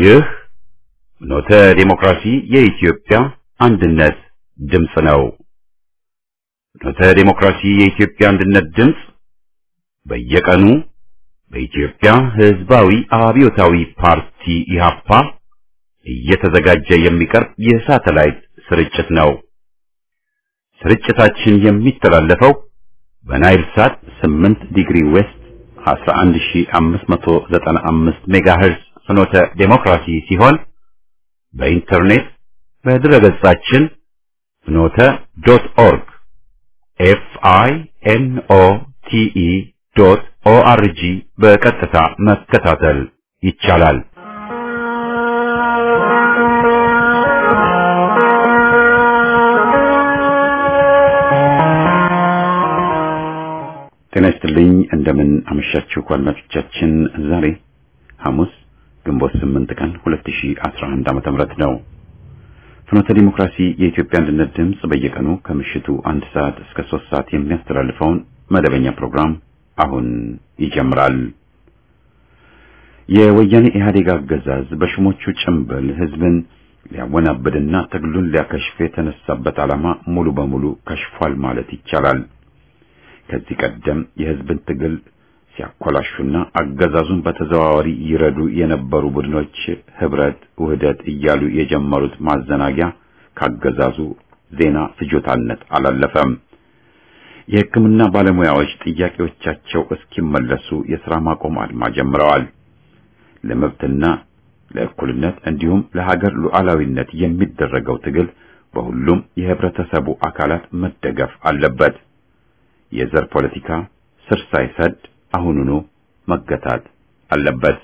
ይህ ኖተ ዲሞክራሲ የኢትዮጵያ አንድነት ድምፅ ነው። ኖተ ዲሞክራሲ የኢትዮጵያ አንድነት ድምፅ በየቀኑ በኢትዮጵያ ሕዝባዊ አብዮታዊ ፓርቲ ኢህአፓ እየተዘጋጀ የሚቀርብ የሳተላይት ስርጭት ነው። ስርጭታችን የሚተላለፈው በናይል ሳት 8 ዲግሪ ዌስት 11595 ሜጋሄርዝ ፍኖተ ዴሞክራሲ ሲሆን በኢንተርኔት በድረገጻችን ፍኖተ ዶት ኦርግ ኤፍ አይ ኤን ኦ ቲ ኢ ዶት ኦ አር ጂ በቀጥታ መከታተል ይቻላል። ጤና ይስጥልኝ። እንደምን አመሻችሁ አድማጮቻችን። ዛሬ ሐሙስ ግንቦት 8 ቀን 2011 ዓመተ ምህረት ነው። ፍኖተ ዲሞክራሲ የኢትዮጵያ አንድነት ድምፅ በየቀኑ ከምሽቱ አንድ ሰዓት እስከ ሶስት ሰዓት የሚያስተላልፈውን መደበኛ ፕሮግራም አሁን ይጀምራል። የወያኔ ኢህአዴግ አገዛዝ በሹሞቹ ጭምብል ህዝብን ሊያወናብድና ትግሉን ሊያከሽፍ የተነሳበት ዓላማ ሙሉ በሙሉ ከሽፏል ማለት ይቻላል። ከዚህ ቀደም የህዝብን ትግል ሲያኮላሹና አገዛዙን በተዘዋዋሪ ይረዱ የነበሩ ቡድኖች ህብረት፣ ውህደት እያሉ የጀመሩት ማዘናጊያ ካገዛዙ ዜና ፍጆታነት አላለፈም። የሕክምና ባለሙያዎች ጥያቄዎቻቸው እስኪመለሱ የሥራ ማቆም አድማ ጀምረዋል። ለመብትና ለእኩልነት እንዲሁም ለሀገር ሉዓላዊነት የሚደረገው ትግል በሁሉም የህብረተሰቡ አካላት መደገፍ አለበት። የዘር ፖለቲካ ስር ሳይሰድ አሁኑኑ መገታት አለበት።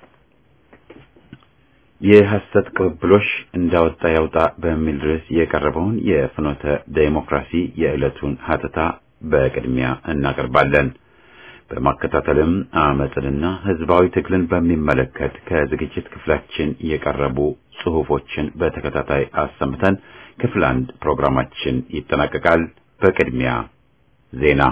የሐሰት ቅብብሎሽ እንዳወጣ ያውጣ በሚል ርዕስ የቀረበውን የፍኖተ ዴሞክራሲ የዕለቱን ሀተታ በቅድሚያ እናቀርባለን። በማከታተልም አመፅንና ህዝባዊ ትግልን በሚመለከት ከዝግጅት ክፍላችን የቀረቡ ጽሑፎችን በተከታታይ አሰምተን ክፍል አንድ ፕሮግራማችን ይጠናቀቃል። በቅድሚያ ዜና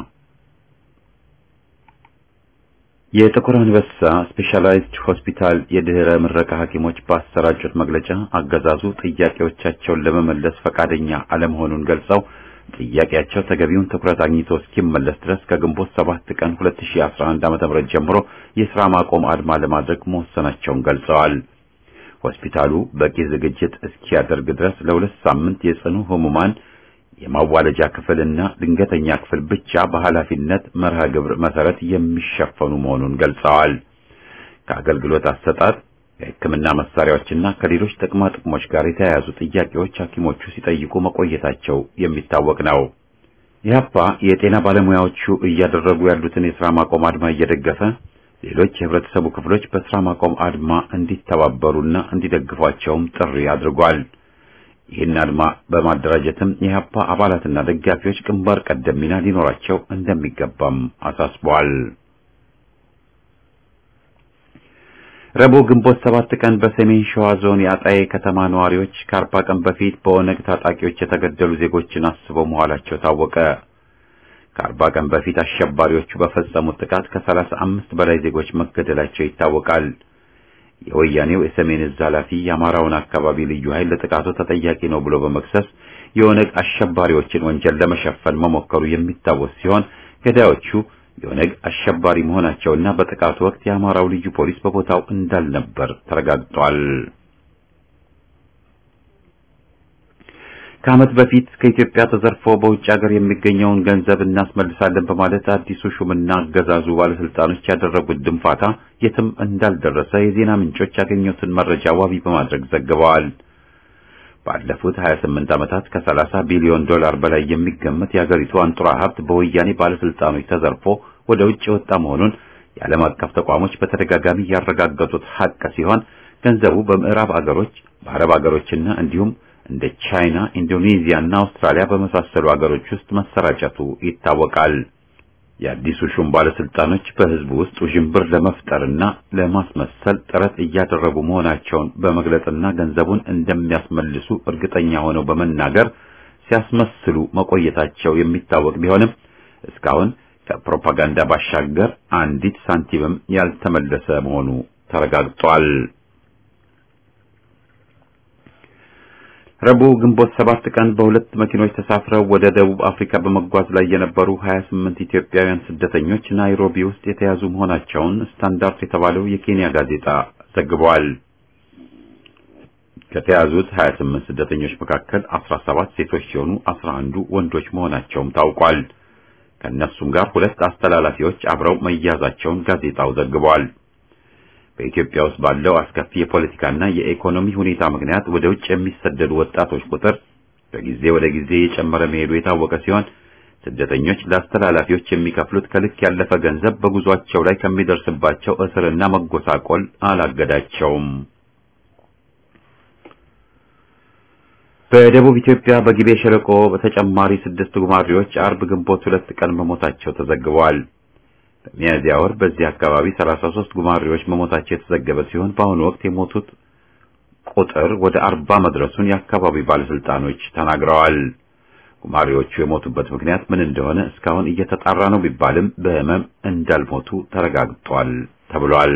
የጥቁር አንበሳ ስፔሻላይዝድ ሆስፒታል የድህረ ምረቃ ሐኪሞች ባሰራጩት መግለጫ አገዛዙ ጥያቄዎቻቸውን ለመመለስ ፈቃደኛ አለመሆኑን ገልጸው ጥያቄያቸው ተገቢውን ትኩረት አግኝቶ እስኪመለስ ድረስ ከግንቦት 7 ቀን 2011 ዓ.ም ጀምሮ የሥራ ማቆም አድማ ለማድረግ መወሰናቸውን ገልጸዋል። ሆስፒታሉ በቂ ዝግጅት እስኪያደርግ ድረስ ለሁለት ሳምንት የጽኑ ህሙማን የማዋለጃ ክፍልና ድንገተኛ ክፍል ብቻ በኃላፊነት መርሃ ግብር መሰረት የሚሸፈኑ መሆኑን ገልጸዋል። ከአገልግሎት አሰጣጥ የሕክምና መሳሪያዎችና ከሌሎች ጥቅማ ጥቅሞች ጋር የተያያዙ ጥያቄዎች ሐኪሞቹ ሲጠይቁ መቆየታቸው የሚታወቅ ነው። ኢህአፓ የጤና ባለሙያዎቹ እያደረጉ ያሉትን የሥራ ማቆም አድማ እየደገፈ ሌሎች የህብረተሰቡ ክፍሎች በሥራ ማቆም አድማ እንዲተባበሩና እንዲደግፏቸውም ጥሪ አድርጓል። ይህን አድማ በማደራጀትም የኢህአፓ አባላትና ደጋፊዎች ግንባር ቀደም ሚና ሊኖራቸው እንደሚገባም አሳስበዋል። ረቡዕ ግንቦት ሰባት ቀን በሰሜን ሸዋ ዞን የአጣዬ ከተማ ነዋሪዎች ከአርባ ቀን በፊት በኦነግ ታጣቂዎች የተገደሉ ዜጎችን አስበው መዋላቸው ታወቀ። ከአርባ ቀን በፊት አሸባሪዎቹ በፈጸሙት ጥቃት ከሰላሳ አምስት በላይ ዜጎች መገደላቸው ይታወቃል። የወያኔው የሰሜን እዝ ኃላፊ የአማራውን አካባቢ ልዩ ኃይል ለጥቃቱ ተጠያቂ ነው ብሎ በመክሰስ የኦነግ አሸባሪዎችን ወንጀል ለመሸፈን መሞከሩ የሚታወስ ሲሆን ገዳዮቹ የኦነግ አሸባሪ መሆናቸውና በጥቃቱ ወቅት የአማራው ልዩ ፖሊስ በቦታው እንዳልነበር ተረጋግጧል። ከዓመት በፊት ከኢትዮጵያ ተዘርፎ በውጭ ሀገር የሚገኘውን ገንዘብ እናስመልሳለን በማለት አዲሱ ሹምና አገዛዙ ባለስልጣኖች ያደረጉት ድንፋታ የትም እንዳልደረሰ የዜና ምንጮች ያገኙትን መረጃ ዋቢ በማድረግ ዘግበዋል። ባለፉት 28 ዓመታት ከ30 ቢሊዮን ዶላር በላይ የሚገመት የአገሪቱ አንጡራ ሀብት በወያኔ ባለስልጣኖች ተዘርፎ ወደ ውጭ የወጣ መሆኑን የዓለም አቀፍ ተቋሞች በተደጋጋሚ ያረጋገጡት ሀቅ ሲሆን ገንዘቡ በምዕራብ አገሮች፣ በአረብ አገሮችና እንዲሁም እንደ ቻይና፣ ኢንዶኔዚያ እና አውስትራሊያ በመሳሰሉ አገሮች ውስጥ መሰራጨቱ ይታወቃል። የአዲሱ ሹም ባለስልጣኖች በህዝቡ ውስጥ ውዥንብር ለመፍጠርና ለማስመሰል ጥረት እያደረጉ መሆናቸውን በመግለጽና ገንዘቡን እንደሚያስመልሱ እርግጠኛ ሆነው በመናገር ሲያስመስሉ መቆየታቸው የሚታወቅ ቢሆንም እስካሁን ከፕሮፓጋንዳ ባሻገር አንዲት ሳንቲምም ያልተመለሰ መሆኑ ተረጋግጧል። ረቡዕ ግንቦት ሰባት ቀን በሁለት መኪኖች ተሳፍረው ወደ ደቡብ አፍሪካ በመጓዝ ላይ የነበሩ 28 ኢትዮጵያውያን ስደተኞች ናይሮቢ ውስጥ የተያዙ መሆናቸውን ስታንዳርድ የተባለው የኬንያ ጋዜጣ ዘግቧል። ከተያዙት 28 ስደተኞች መካከል 17 ሴቶች ሲሆኑ 11ዱ ወንዶች መሆናቸውም ታውቋል። ከእነሱም ጋር ሁለት አስተላላፊዎች አብረው መያዛቸውን ጋዜጣው ዘግቧል። በኢትዮጵያ ውስጥ ባለው አስከፊ የፖለቲካና የኢኮኖሚ ሁኔታ ምክንያት ወደ ውጭ የሚሰደዱ ወጣቶች ቁጥር ከጊዜ ወደ ጊዜ የጨመረ መሄዱ የታወቀ ሲሆን ስደተኞች ለአስተላላፊዎች የሚከፍሉት ከልክ ያለፈ ገንዘብ በጉዟቸው ላይ ከሚደርስባቸው እስርና መጎሳቆል አላገዳቸውም። በደቡብ ኢትዮጵያ በጊቤ ሸለቆ በተጨማሪ ስድስት ጉማሬዎች አርብ ግንቦት ሁለት ቀን መሞታቸው ተዘግበዋል። በሚያዝያ ወር በዚህ አካባቢ 33 ጉማሬዎች መሞታቸው የተዘገበ ሲሆን በአሁኑ ወቅት የሞቱት ቁጥር ወደ አርባ መድረሱን የአካባቢው ባለስልጣኖች ተናግረዋል። ጉማሬዎቹ የሞቱበት ምክንያት ምን እንደሆነ እስካሁን እየተጣራ ነው ቢባልም በሕመም እንዳልሞቱ ተረጋግጧል ተብሏል።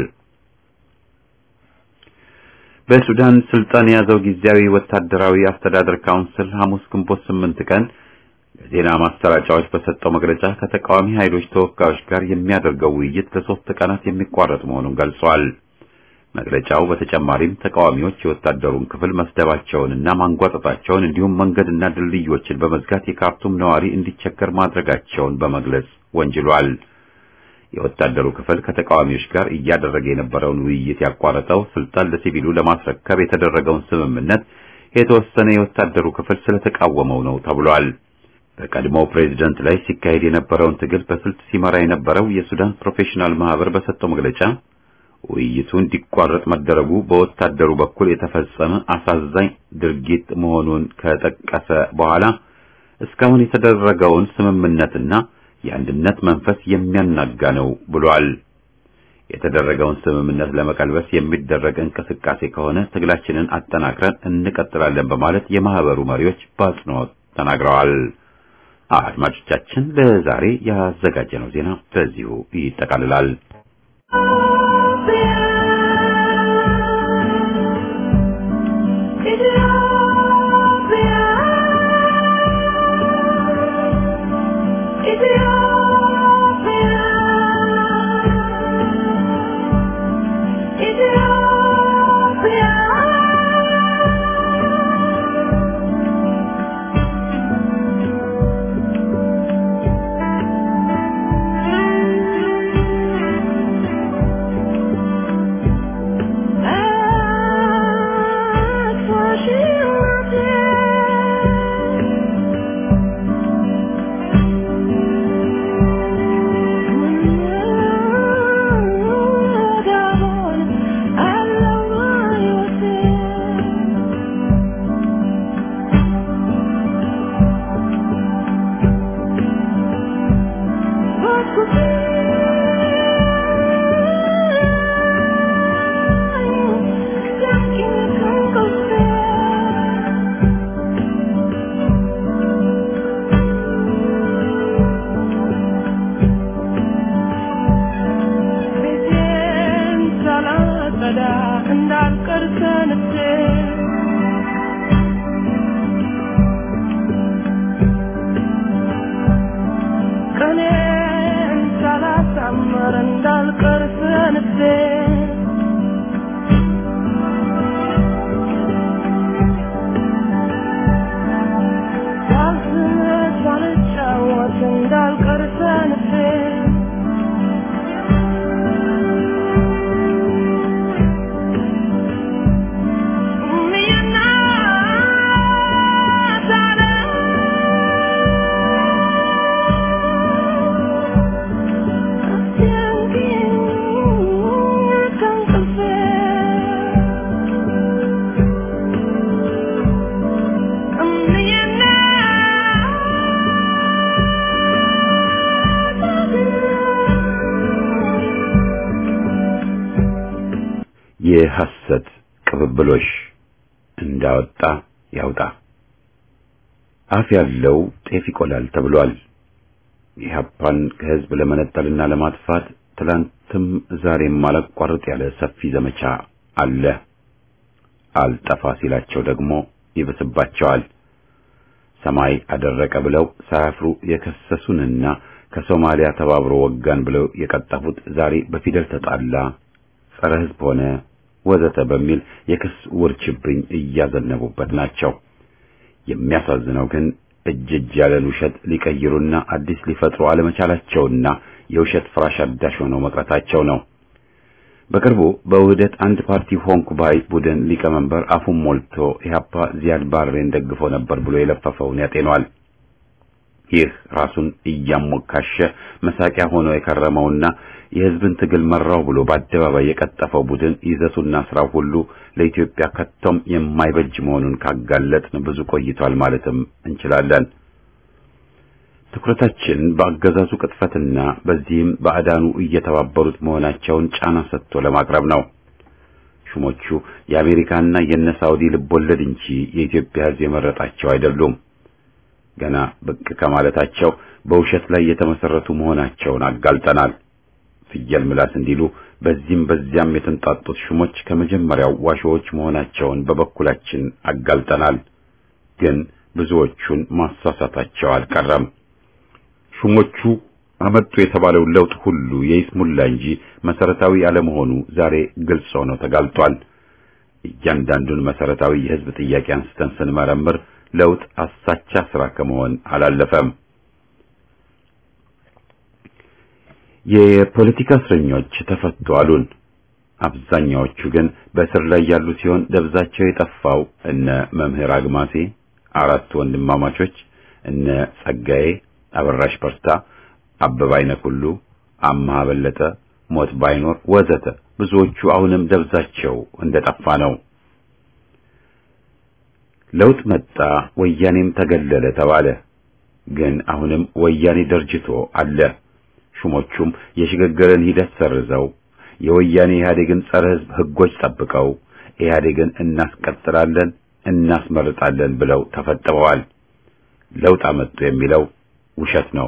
በሱዳን ስልጣን የያዘው ጊዜያዊ ወታደራዊ አስተዳደር ካውንስል ሐሙስ ግንቦት ስምንት ቀን ለዜና ማሰራጫዎች በሰጠው መግለጫ ከተቃዋሚ ኃይሎች ተወካዮች ጋር የሚያደርገው ውይይት ለሶስት ቀናት የሚቋረጥ መሆኑን ገልጿል። መግለጫው በተጨማሪም ተቃዋሚዎች የወታደሩን ክፍል መስደባቸውንና ማንጓጠጣቸውን እንዲሁም መንገድና ድልድዮችን በመዝጋት የካርቱም ነዋሪ እንዲቸገር ማድረጋቸውን በመግለጽ ወንጅሏል። የወታደሩ ክፍል ከተቃዋሚዎች ጋር እያደረገ የነበረውን ውይይት ያቋረጠው ስልጣን ለሲቪሉ ለማስረከብ የተደረገውን ስምምነት የተወሰነ የወታደሩ ክፍል ስለተቃወመው ነው ተብሏል። በቀድሞው ፕሬዝደንት ላይ ሲካሄድ የነበረውን ትግል በስልት ሲመራ የነበረው የሱዳን ፕሮፌሽናል ማህበር በሰጠው መግለጫ ውይይቱ እንዲቋረጥ መደረጉ በወታደሩ በኩል የተፈጸመ አሳዛኝ ድርጊት መሆኑን ከጠቀሰ በኋላ እስካሁን የተደረገውን ስምምነትና የአንድነት መንፈስ የሚያናጋ ነው ብሏል። የተደረገውን ስምምነት ለመቀልበስ የሚደረግ እንቅስቃሴ ከሆነ ትግላችንን አጠናክረን እንቀጥላለን በማለት የማህበሩ መሪዎች በአጽንኦት ተናግረዋል። አድማጮቻችን፣ ለዛሬ ያዘጋጀነው ዜና በዚሁ ይጠቃልላል። የሐሰት ቅብብሎሽ እንዳወጣ ያውጣ። አፍ ያለው ጤፍ ይቆላል ተብሏል። ኢህአፓን ከህዝብ ለመነጠልና ለማጥፋት ትላንትም ዛሬም አላቋርጥ ያለ ሰፊ ዘመቻ አለ። አልጠፋ ሲላቸው ደግሞ ይብስባቸዋል። ሰማይ አደረቀ ብለው ሳያፍሩ የከሰሱንና ከሶማሊያ ተባብሮ ወጋን ብለው የቀጠፉት ዛሬ በፊደል ተጣላ፣ ጸረ ሕዝብ ሆነ ወዘተ በሚል የክስ ውርችብኝ እያዘነቡበት ናቸው። የሚያሳዝነው ግን እጅ እጅ ያለን ውሸት ሊቀይሩና አዲስ ሊፈጥሩ አለመቻላቸውና የውሸት ፍራሽ አዳሽ ሆነው መቅረታቸው ነው። በቅርቡ በውህደት አንድ ፓርቲ ሆንኩ ባይ ቡድን ሊቀመንበር አፉን ሞልቶ ኢህአፓ ዚያድ ባሬን ደግፎ ነበር ብሎ የለፈፈውን ያጤኗል። ይህ ራሱን እያሞካሸ መሳቂያ ሆኖ የከረመውና የህዝብን ትግል መራው ብሎ በአደባባይ የቀጠፈው ቡድን ይዘቱና ስራው ሁሉ ለኢትዮጵያ ከቶም የማይበጅ መሆኑን ካጋለጥን ብዙ ቆይቷል ማለትም እንችላለን። ትኩረታችን በአገዛዙ ቅጥፈትና በዚህም ባዕዳኑ እየተባበሩት መሆናቸውን ጫና ሰጥቶ ለማቅረብ ነው። ሹሞቹ የአሜሪካና የነ ሳውዲ ልቦለድ እንጂ የኢትዮጵያ ህዝብ የመረጣቸው አይደሉም። ገና ብቅ ከማለታቸው በውሸት ላይ የተመሰረቱ መሆናቸውን አጋልጠናል። ፍየል ምላስ እንዲሉ በዚህም በዚያም የተንጣጡት ሹሞች ከመጀመሪያው ዋሾዎች መሆናቸውን በበኩላችን አጋልጠናል። ግን ብዙዎቹን ማሳሳታቸው አልቀረም። ሹሞቹ አመጡ የተባለው ለውጥ ሁሉ የይስሙላ እንጂ መሰረታዊ አለመሆኑ ዛሬ ግልጽ ሆኖ ተጋልጧል። እያንዳንዱን መሰረታዊ የህዝብ ጥያቄ አንስተን ስንመረምር ለውጥ አሳቻ ስራ ከመሆን አላለፈም። የፖለቲካ እስረኞች ተፈቱ አሉን። አብዛኛዎቹ ግን በእስር ላይ ያሉ ሲሆን ደብዛቸው የጠፋው እነ መምህር አግማሴ፣ አራቱ ወንድማማቾች፣ እነ ጸጋዬ፣ አበራሽ በርታ፣ አበባ አይነኩሉ፣ አምሃ በለጠ፣ ሞት ባይኖር ወዘተ ብዙዎቹ አሁንም ደብዛቸው እንደጠፋ ነው። ለውጥ መጣ፣ ወያኔም ተገለለ ተባለ። ግን አሁንም ወያኔ ደርጅቶ አለ። ሹሞቹም የሽግግርን ሂደት ሰርዘው የወያኔ ኢህአዴግን ጸረ ሕዝብ ሕጎች ጠብቀው ኢህአዴግን እናስቀጥላለን እናስመርጣለን ብለው ተፈጥበዋል። ለውጥ አመጡ የሚለው ውሸት ነው።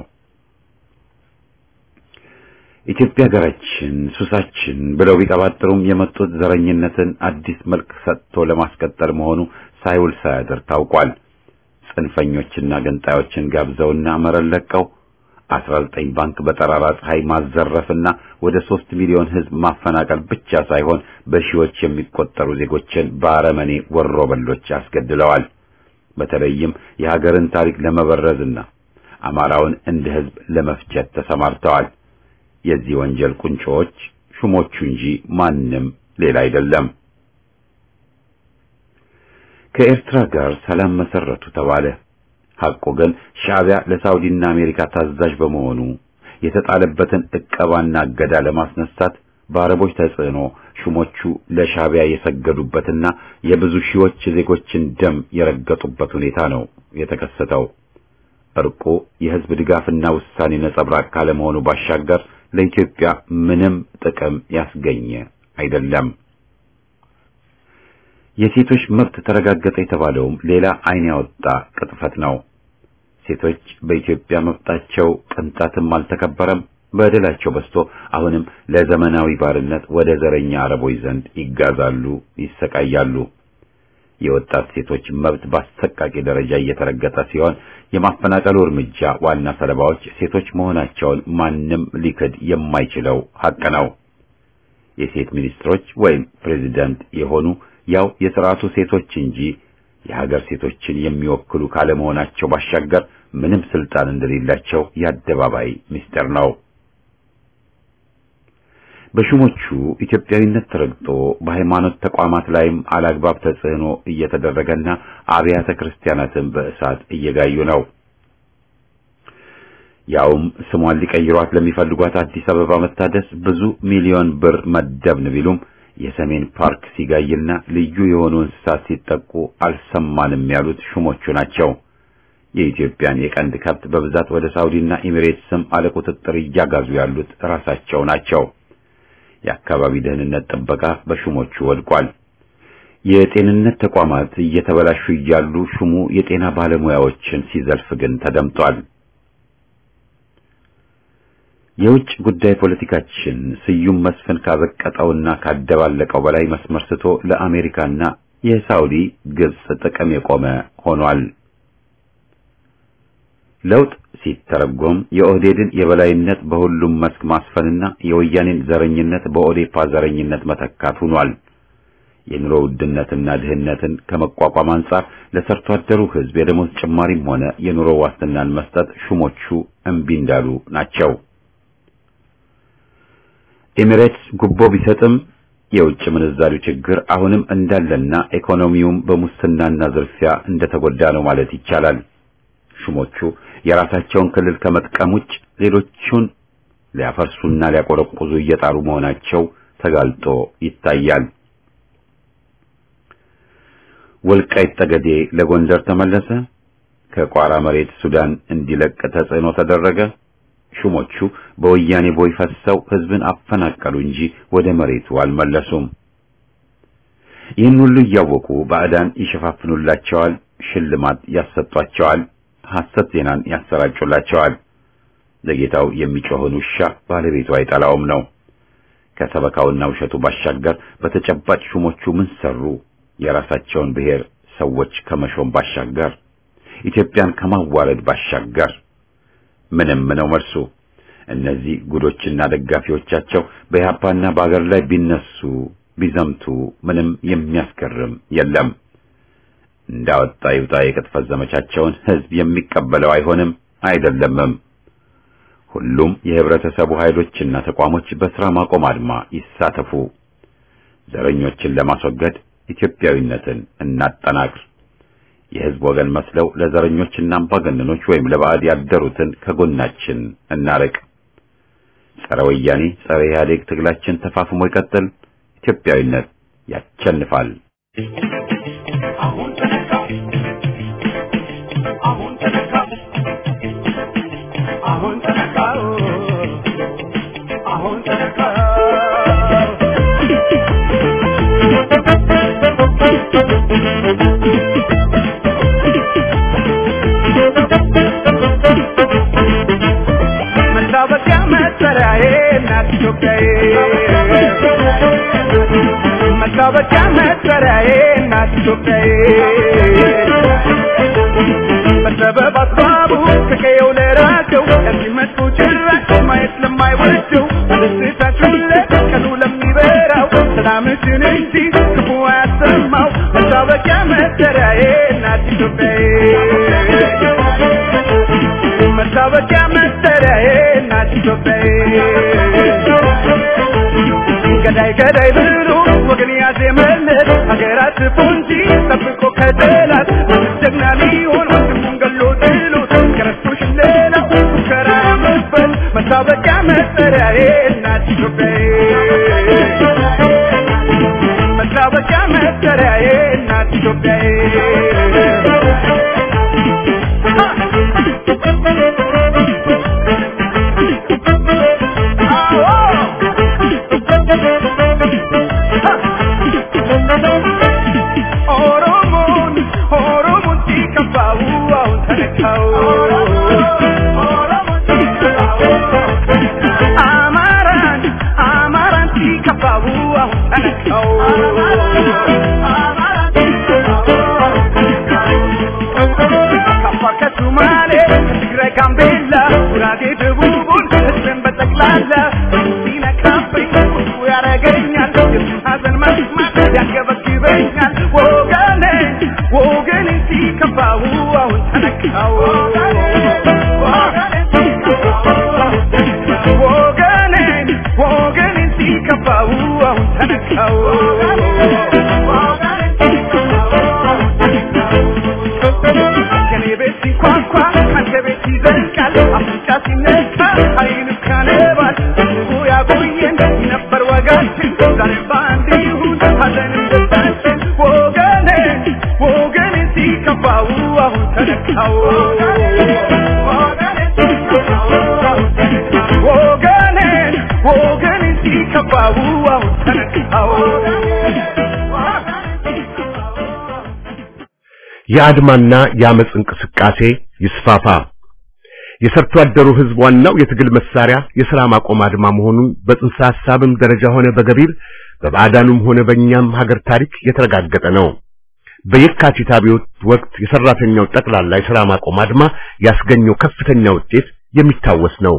ኢትዮጵያ ሀገራችን ሱሳችን ብለው ቢቀባጥሩም የመጡት ዘረኝነትን አዲስ መልክ ሰጥቶ ለማስቀጠል መሆኑ ሳይውል ሳያድር ታውቋል። ጽንፈኞችና ገንጣዮችን ጋብዘውና መረን ለቀው 19 ባንክ በጠራራ ፀሐይ ማዘረፍና ወደ 3 ሚሊዮን ሕዝብ ማፈናቀል ብቻ ሳይሆን በሺዎች የሚቆጠሩ ዜጎችን በአረመኔ ወሮ በሎች አስገድለዋል። በተለይም የሀገርን ታሪክ ለመበረዝና አማራውን እንደ ሕዝብ ለመፍጀት ተሰማርተዋል። የዚህ ወንጀል ቁንጮዎች ሹሞቹ እንጂ ማንም ሌላ አይደለም። ከኤርትራ ጋር ሰላም መሰረቱ ተባለ። ሐቁ ግን ሻዕቢያ ለሳውዲና አሜሪካ ታዛዥ በመሆኑ የተጣለበትን ዕቀባና እገዳ ለማስነሳት በአረቦች ተጽዕኖ ሹሞቹ ለሻዕቢያ የሰገዱበትና የብዙ ሺዎች ዜጎችን ደም የረገጡበት ሁኔታ ነው የተከሰተው። እርቁ የሕዝብ ድጋፍና ውሳኔ ነጸብራቅ ካለመሆኑ ባሻገር ለኢትዮጵያ ምንም ጥቅም ያስገኘ አይደለም። የሴቶች መብት ተረጋገጠ የተባለውም ሌላ ዓይን ያወጣ ቅጥፈት ነው። ሴቶች በኢትዮጵያ መብታቸው ቅንጣትም አልተከበረም። በደላቸው በዝቶ አሁንም ለዘመናዊ ባርነት ወደ ዘረኛ አረቦች ዘንድ ይጋዛሉ፣ ይሰቃያሉ። የወጣት ሴቶች መብት በአሰቃቂ ደረጃ እየተረገጠ ሲሆን የማፈናቀሉ እርምጃ ዋና ሰለባዎች ሴቶች መሆናቸውን ማንም ሊክድ የማይችለው ሐቅ ነው። የሴት ሚኒስትሮች ወይም ፕሬዚዳንት የሆኑ ያው የሥርዓቱ ሴቶች እንጂ የሀገር ሴቶችን የሚወክሉ ካለመሆናቸው ባሻገር ምንም ስልጣን እንደሌላቸው የአደባባይ ምስጢር ነው። በሹሞቹ ኢትዮጵያዊነት ተረግጦ በሃይማኖት ተቋማት ላይም አላግባብ ተጽዕኖ እየተደረገና አብያተ ክርስቲያናትን በእሳት እየጋዩ ነው። ያውም ስሟን ሊቀይሯት ለሚፈልጓት አዲስ አበባ መታደስ ብዙ ሚሊዮን ብር መደብን ቢሉም የሰሜን ፓርክ ሲጋይና ልዩ የሆኑ እንስሳት ሲጠቁ አልሰማንም ያሉት ሹሞቹ ናቸው። የኢትዮጵያን የቀንድ ከብት በብዛት ወደ ሳውዲና ኤሚሬትስ ስም አለቁጥጥር እያጋዙ ያሉት ራሳቸው ናቸው። የአካባቢ ደህንነት ጥበቃ በሹሞቹ ወድቋል። የጤንነት ተቋማት እየተበላሹ እያሉ ሹሙ የጤና ባለሙያዎችን ሲዘልፍ ግን ተደምጧል። የውጭ ጉዳይ ፖለቲካችን ስዩም መስፍን ካዘቀጠውና ካደባለቀው በላይ መስመር ስቶ ለአሜሪካና የሳውዲ ግብጽ ጥቅም የቆመ ሆኗል። ለውጥ ሲተረጎም የኦህዴድን የበላይነት በሁሉም መስክ ማስፈንና የወያኔን ዘረኝነት በኦዴፓ ዘረኝነት መተካት ሆኗል። የኑሮ ውድነትና ድህነትን ከመቋቋም አንጻር ለሰርቶ አደሩ ሕዝብ የደሞዝ ጭማሪም ሆነ የኑሮ ዋስትናን መስጠት ሹሞቹ እምቢ እንዳሉ ናቸው። ኤሚሬትስ ጉቦ ቢሰጥም የውጭ ምንዛሪው ችግር አሁንም እንዳለና ኢኮኖሚውም በሙስናና ዝርፊያ እንደተጎዳ ነው ማለት ይቻላል። ሹሞቹ የራሳቸውን ክልል ከመጥቀም ውጭ ሌሎቹን ሊያፈርሱና ሊያቆረቁዙ እየጣሩ መሆናቸው ተጋልጦ ይታያል። ወልቃይት ጠገዴ ለጎንደር ተመለሰ። ከቋራ መሬት ሱዳን እንዲለቅ ተጽዕኖ ተደረገ። ሹሞቹ በወያኔ ቦይ ፈሰው ህዝብን አፈናቀሉ እንጂ ወደ መሬቱ አልመለሱም። ይህን ሁሉ እያወቁ ባዕዳን ይሸፋፍኑላቸዋል፣ ሽልማት ያሰጧቸዋል፣ ሐሰት ዜናን ያሰራጩላቸዋል። ለጌታው የሚጮህን ውሻ ባለቤቱ አይጠላውም ነው። ከሰበካውና ውሸቱ ባሻገር በተጨባጭ ሹሞቹ ምን ሰሩ? የራሳቸውን ብሔር ሰዎች ከመሾም ባሻገር ኢትዮጵያን ከማዋረድ ባሻገር ምንም ነው መልሱ። እነዚህ ጉዶችና ደጋፊዎቻቸው በኢህአፓና በአገር ላይ ቢነሱ ቢዘምቱ ምንም የሚያስገርም የለም። እንዳወጣ ይውጣ የቅጥፈት ዘመቻቸውን ህዝብ የሚቀበለው አይሆንም አይደለምም። ሁሉም የህብረተሰቡ ኃይሎችና ተቋሞች በስራ ማቆም አድማ ይሳተፉ። ዘረኞችን ለማስወገድ ኢትዮጵያዊነትን እናጠናክር። የህዝብ ወገን መስለው ለዘረኞችና አምባገነኖች ወይም ለባዕድ ያደሩትን ከጎናችን እናርቅ። ጸረ ወያኔ ጸረ ኢህአዴግ ትግላችን ተፋፍሞ ይቀጥል። ኢትዮጵያዊነት ያቸንፋል። አሁን ተነካ አሁን ተነካ አሁን ተነካ አሁን ተነካ መታወቂያ መጠሪያዬ እናት ኢትዮጵያዬ መታወቂያ መጠሪያዬ እናት ኢትዮጵያዬ በሰበብ አስባቡ ከቀየው ለራቀው ለሚመጡ ጭራሽ ማየት ለማይወደው በደስታችን ላይ ቀኑ ለሚበራው ሰላምሽን እንጂ ክፉ አያሰማው መታወቂያ መጠሪያዬ እናት ኢትዮጵያዬ መታወቂያ መጠሪያዬ እናት ኢትዮጵያዬ ገዳይ ገዳይ ብሎ ወገን ያዜመለት ሀገራት ፎንጂ ጠብቆ ከጠላት ጀግና ሊሆን ወንድሙን ገሎ ጥሎት ከረስቶሽ ሌላው ሙከራ መበል መታወቂያ መጠሪያዬ እናት ኢትዮጵያዬ መታወቂያ መጠሪያዬ እናት ኢትዮጵያዬ ኦሮሞን ኦሮሞን ሲከፋው አሁን ተነካው አማራን አማራን ሲከፋው አሁን ተነካው ከአፋር ከሱማሌ ከትግራይ ጋምቤላ ጉራጌ ደቡቡን ህዝብን በጠቅላላ ሲነካብኝ ቁጡ ያረገኛል የሱን ሀዘን መስማት ያንገበግበኛል ወገኔ ወገኔ ሲከፋው አሁን ተነካው ወገኔ ወገኔ ሲከፋው አሁን ተነካው ከኔ ቤት ሲንኳኳ ካንተ ቤት ይዘልቃል አፍንጫ ሲነካ አይን ካነባል ህዝቡ ያቆየን ነበር ወጋችን ዛሬ በአንድ ይሁን ሀዘንም ደስታችን ወገኔ ወገኔ ሲከፋው አሁን ተነካው ወገኔ ወገኔ ሲከፋው አሁን ተነካው የአድማና የአመፅ እንቅስቃሴ ይስፋፋ። የሰርቶ አደሩ ህዝብ ዋናው የትግል መሳሪያ የሥራ ማቆም አድማ መሆኑን በጽንሰ ሐሳብም ደረጃ ሆነ በገቢር በባዕዳኑም ሆነ በእኛም ሀገር ታሪክ የተረጋገጠ ነው። በየካቲት አብዮት ወቅት የሰራተኛው ጠቅላላ የሥራ ማቆም አድማ ያስገኘው ከፍተኛ ውጤት የሚታወስ ነው።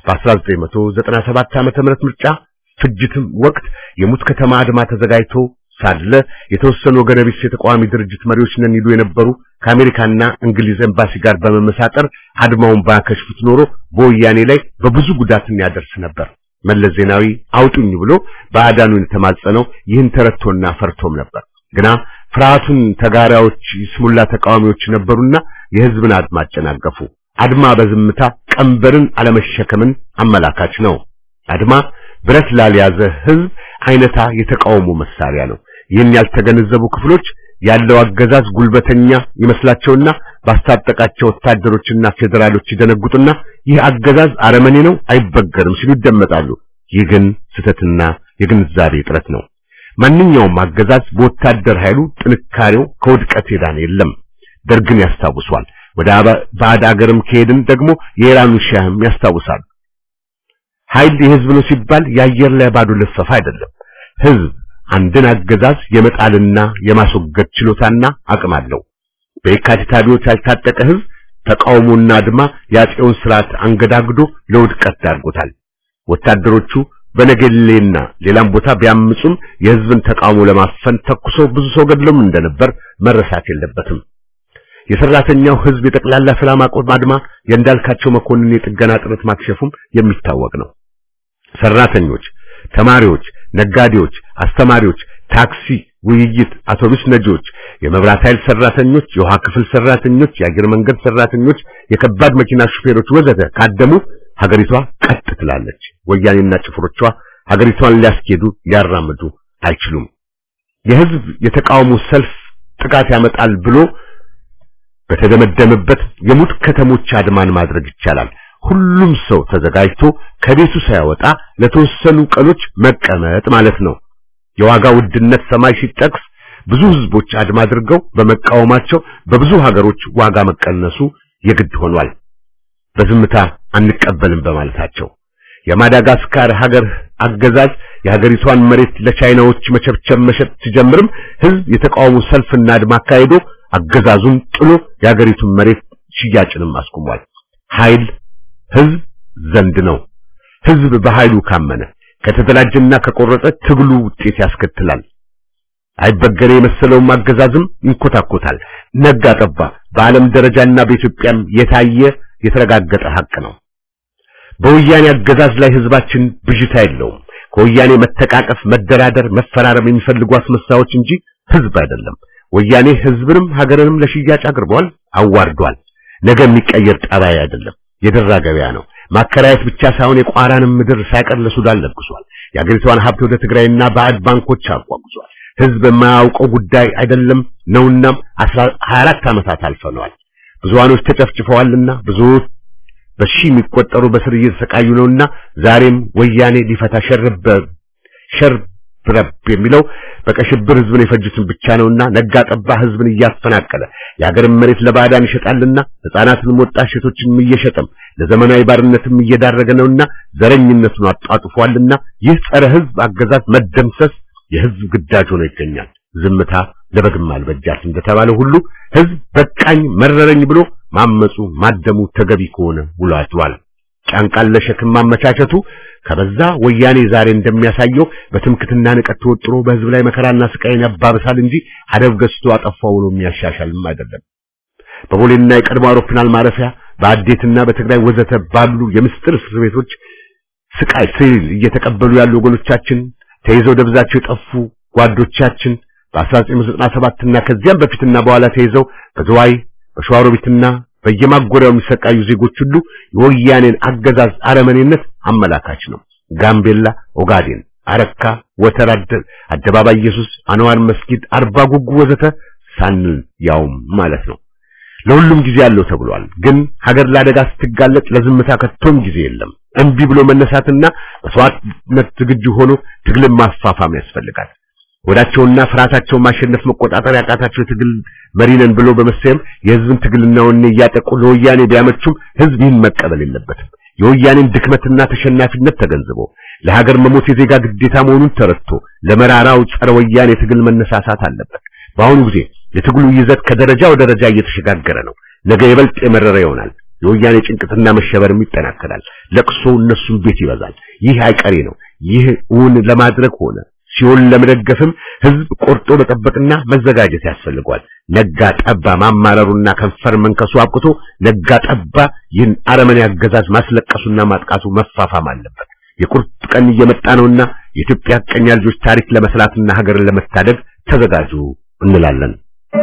በ1997 ዓመተ ምህረት ምርጫ ፍጅትም ወቅት የሙት ከተማ አድማ ተዘጋጅቶ ሳለ የተወሰኑ ወገነ ቢስ የተቃዋሚ ድርጅት መሪዎች ነን ይሉ የነበሩ ከአሜሪካና እንግሊዝ ኤምባሲ ጋር በመመሳጠር አድማውን ባያከሽፉት ኖሮ በወያኔ ላይ በብዙ ጉዳትን ያደርስ ነበር። መለስ ዜናዊ አውጡኝ ብሎ ባዕዳኑን የተማጸነው ይህን ተረድቶና ፈርቶም ነበር። ግና ፍርሃቱን ተጋሪዎች ስሙላ ተቃዋሚዎች ነበሩና የህዝብን አድማ አጨናገፉ። አድማ በዝምታ ቀንበርን አለመሸከምን አመላካች ነው። አድማ ብረት ላልያዘ ህዝብ አይነታ የተቃውሞ መሳሪያ ነው። ይህን ያልተገነዘቡ ክፍሎች ያለው አገዛዝ ጉልበተኛ ይመስላቸውና ባስታጠቃቸው ወታደሮችና ፌዴራሎች ይደነጉጡና ይህ አገዛዝ አረመኔ ነው፣ አይበገርም ሲሉ ይደመጣሉ። ይህ ግን ስህተትና የግንዛቤ እጥረት ነው። ማንኛውም አገዛዝ በወታደር ኃይሉ ጥንካሬው ከውድቀት የዳነ የለም። ደርግን ያስታውሷል። ወደ ባዕድ አገርም ከሄድን ደግሞ የኢራኑ ሻህም ያስታውሳል። ኃይል የህዝብ ነው ሲባል የአየር ላይ ባዶ ልፈፋ አይደለም። ህዝብ አንድን አገዛዝ የመጣልና የማስወገድ ችሎታና አቅም አለው። በየካቲት አብዮት ያልታጠቀ ህዝብ ተቃውሞና አድማ የአፄውን ስርዓት አንገዳግዶ ለውድቀት ዳርጎታል። ወታደሮቹ በነገሌና ሌላም ቦታ ቢያምጹም የህዝብን ተቃውሞ ለማፈን ተኩሰው ብዙ ሰው ገድሎም እንደነበር መረሳት የለበትም። የሰራተኛው ህዝብ የጠቅላላ ሰላም ማቆም አድማ የእንዳልካቸው መኮንን የጥገና ጥረት ማክሸፉም የሚታወቅ ነው። ሰራተኞች፣ ተማሪዎች፣ ነጋዴዎች፣ አስተማሪዎች፣ ታክሲ፣ ውይይት፣ አውቶቡስ ነጂዎች፣ የመብራት ኃይል ሰራተኞች፣ የውሃ ክፍል ሰራተኞች፣ የአየር መንገድ ሰራተኞች፣ የከባድ መኪና ሹፌሮች ወዘተ ካደሙ ሀገሪቷ ቀጥ ትላለች። ወያኔና ጭፍሮቿ ሀገሪቷን ሊያስኬዱ ሊያራምዱ አይችሉም። የህዝብ የተቃውሞ ሰልፍ ጥቃት ያመጣል ብሎ በተደመደመበት የሙት ከተሞች አድማን ማድረግ ይቻላል። ሁሉም ሰው ተዘጋጅቶ ከቤቱ ሳይወጣ ለተወሰኑ ቀኖች መቀመጥ ማለት ነው። የዋጋ ውድነት ሰማይ ሲጠቅስ ብዙ ህዝቦች አድማ አድርገው በመቃወማቸው በብዙ ሀገሮች ዋጋ መቀነሱ የግድ ሆኗል። በዝምታ አንቀበልም በማለታቸው የማዳጋስካር ሀገር አገዛዝ የሀገሪቷን መሬት ለቻይናዎች መቸብቸብ መሸጥ ሲጀምርም ህዝብ የተቃውሞ ሰልፍና አድማ አካሂዶ አገዛዙን ጥሎ የሀገሪቱን መሬት ሽያጭንም አስቁሟል። ኃይል ህዝብ ዘንድ ነው። ህዝብ በኃይሉ ካመነ ከተደራጀና ከቆረጠ ትግሉ ውጤት ያስከትላል። አይበገሬ የመሰለውም አገዛዝም ይንኮታኮታል። ነጋ ጠባ በዓለም ደረጃና በኢትዮጵያም የታየ የተረጋገጠ ሀቅ ነው። በወያኔ አገዛዝ ላይ ህዝባችን ብዥታ የለውም። ከወያኔ መተቃቀፍ፣ መደራደር፣ መፈራረም የሚፈልጉ አስመሳዮች እንጂ ህዝብ አይደለም። ወያኔ ህዝብንም ሀገርንም ለሽያጭ አቅርቧል፣ አዋርዷል። ነገ የሚቀየር ጠባይ አይደለም። የደራ ገበያ ነው። ማከራየት ብቻ ሳይሆን የቋራንም ምድር ሳይቀር ለሱዳን ለግሷል። የአገሪቷን ሀብት ወደ ትግራይና ባዕድ ባንኮች አጓጉዟል። ህዝብ የማያውቀው ጉዳይ አይደለም ነውናም 24 ዓመታት አልፈነዋል። ብዙሃኖች ተጨፍጭፈዋልና ብዙዎች በሺ የሚቆጠሩ በስር እየተሰቃዩ ነውና ዛሬም ወያኔ ሊፈታ ሸርበ ሸርብረብ የሚለው በቀሽብር ህዝብን የፈጁትን ብቻ ነውና ነጋ ጠባ ህዝብን እያፈናቀለ የሀገርን መሬት ለባዕዳን ይሸጣልና ህፃናትንም ወጣት ሴቶችንም እየሸጠም ለዘመናዊ ባርነትም እየዳረገ ነውና ዘረኝነቱን አጣጥፏልና ይህ ጸረ ህዝብ አገዛዝ መደምሰስ የህዝብ ግዳጅ ሆኖ ይገኛል። ዝምታ ለበግም አልበጃት እንደተባለ ሁሉ ህዝብ በቃኝ መረረኝ ብሎ ማመጹ ማደሙ ተገቢ ከሆነ ውሎ አድሯል። ጫንቃን ለሸክም ማመቻቸቱ ከበዛ ወያኔ ዛሬ እንደሚያሳየው በትምክትና ንቀት ተወጥሮ በህዝብ ላይ መከራና ስቃይን ያባብሳል እንጂ አደብ ገዝቶ አጠፋው ነው የሚያሻሻልም አይደለም። በቦሌና የቀድሞ አውሮፕላን ማረፊያ በአዴትና በትግራይ ወዘተ ባሉ የምስጥር እስር ቤቶች ስቃይ ስል እየተቀበሉ ያሉ ወገኖቻችን ተይዘው ደብዛቸው የጠፉ ጓዶቻችን በ1997 እና ከዚያም በፊትና በኋላ ተይዘው በዝዋይ በሸዋሮቢትና በየማጎሪያው የሚሰቃዩ ዜጎች ሁሉ የወያኔን አገዛዝ አረመኔነት አመላካች ነው። ጋምቤላ፣ ኦጋዴን፣ አረካ፣ ወተራ፣ አደባባይ ኢየሱስ፣ አንዋር መስጊድ፣ አርባ ጉጉ ወዘተ ሳንል ያውም ማለት ነው። ለሁሉም ጊዜ አለው ተብሏል። ግን ሀገር ለአደጋ ስትጋለጥ ለዝምታ ከቶም ጊዜ የለም። እምቢ ብሎ መነሳትና መስዋዕትነት ዝግጁ ሆኖ ትግልን ማፋፋም ያስፈልጋል። ወዳቸውና ፍርሃታቸውን ማሸነፍ መቆጣጠር ያቃታቸው የትግል መሪ ነን ብሎ በመሰየም የህዝብን ትግልና ወኔ እያጠቁ ለወያኔ ቢያመቹም ህዝብ ይህን መቀበል የለበትም። የወያኔን ድክመትና ተሸናፊነት ተገንዝቦ ለሀገር መሞት የዜጋ ግዴታ መሆኑን ተረድቶ ለመራራው ጸረ ወያኔ ትግል መነሳሳት አለበት። በአሁኑ ጊዜ የትግሉ ይዘት ከደረጃ ወደ ደረጃ እየተሸጋገረ ነው። ነገ ይበልጥ የመረረ ይሆናል። የወያኔ ጭንቀትና መሸበርም ይጠናከራል። ለቅሶ እነሱም ቤት ይበዛል። ይህ አይቀሬ ነው። ይህ እውን ለማድረግ ሆነ ሲሆን ለመደገፍም ህዝብ ቆርጦ መጠበቅና መዘጋጀት ያስፈልገዋል። ነጋ ጠባ ማማረሩና ከንፈር መንከሱ አብቅቶ ነጋ ጠባ ይህን አረመኔ አገዛዝ ማስለቀሱና ማጥቃቱ መፋፋም አለበት። የቁርጥ ቀን እየመጣ ነውና የኢትዮጵያ ቀኛ ልጆች ታሪክ ለመስራትና ሀገርን ለመታደግ ተዘጋጁ እንላለን።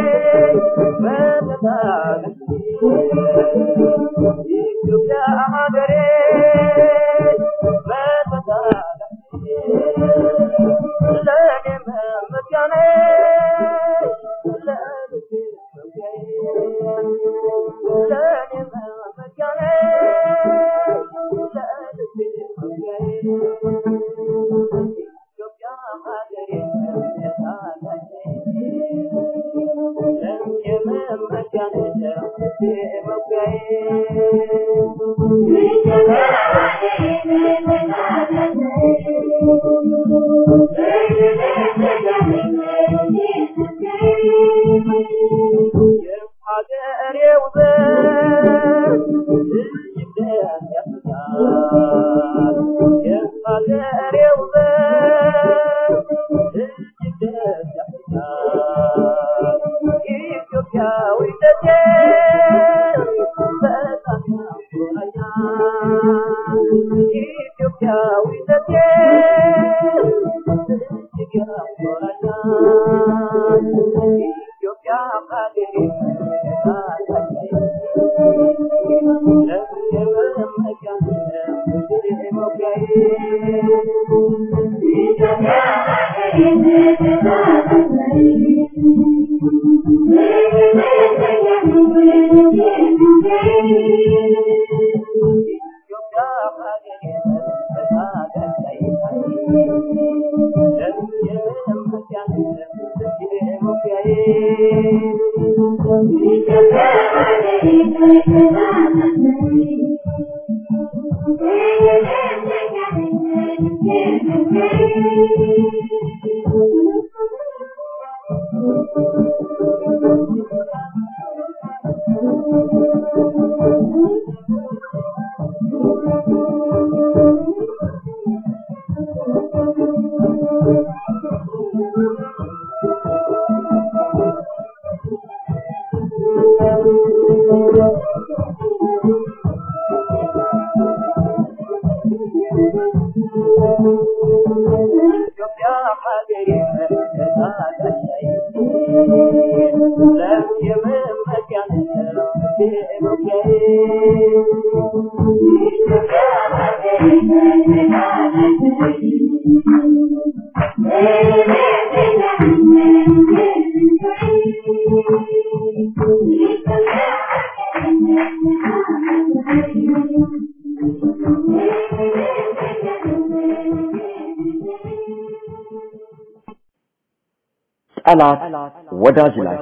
ጠላት ወዳጅ ላይ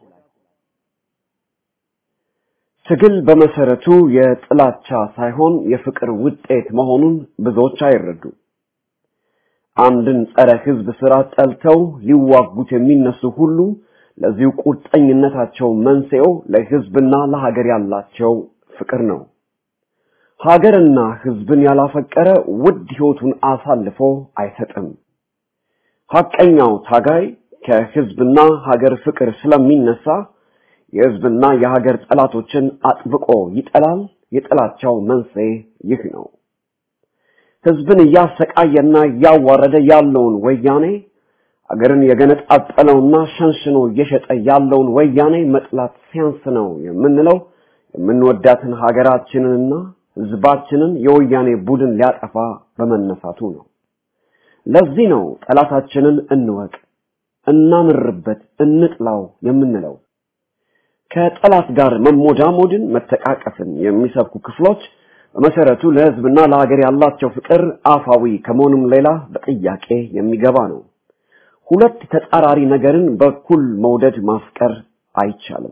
ትግል በመሰረቱ የጥላቻ ሳይሆን የፍቅር ውጤት መሆኑን ብዙዎች አይረዱ። አንድን ጸረ ህዝብ ስራ ጠልተው ሊዋጉት የሚነሱ ሁሉ ለዚሁ ቁርጠኝነታቸው መንስኤው ለህዝብና ለሀገር ያላቸው ፍቅር ነው። ሀገርና ህዝብን ያላፈቀረ ውድ ህይወቱን አሳልፎ አይሰጥም። ሐቀኛው ታጋይ ከህዝብና ሀገር ፍቅር ስለሚነሳ የህዝብና የሀገር ጠላቶችን አጥብቆ ይጠላል። የጥላቻው መንስኤ ይህ ነው። ህዝብን እያሰቃየና እያዋረደ ያለውን ወያኔ አገርን የገነጣጠለውና ሸንሽኖ እየሸጠ ያለውን ወያኔ መጥላት ሲያንስ ነው የምንለው የምንወዳትን ሀገራችንንና ህዝባችንን የወያኔ ቡድን ሊያጠፋ በመነሳቱ ነው። ለዚህ ነው ጠላታችንን እንወቅ፣ እናምርበት፣ እንጥላው የምንለው። ከጠላት ጋር መሞዳሞድን፣ መተቃቀፍን የሚሰብኩ ክፍሎች በመሰረቱ ለህዝብና ለሀገር ያላቸው ፍቅር አፋዊ ከመሆኑም ሌላ በጥያቄ የሚገባ ነው። ሁለት ተጻራሪ ነገርን በኩል መውደድ ማፍቀር አይቻልም።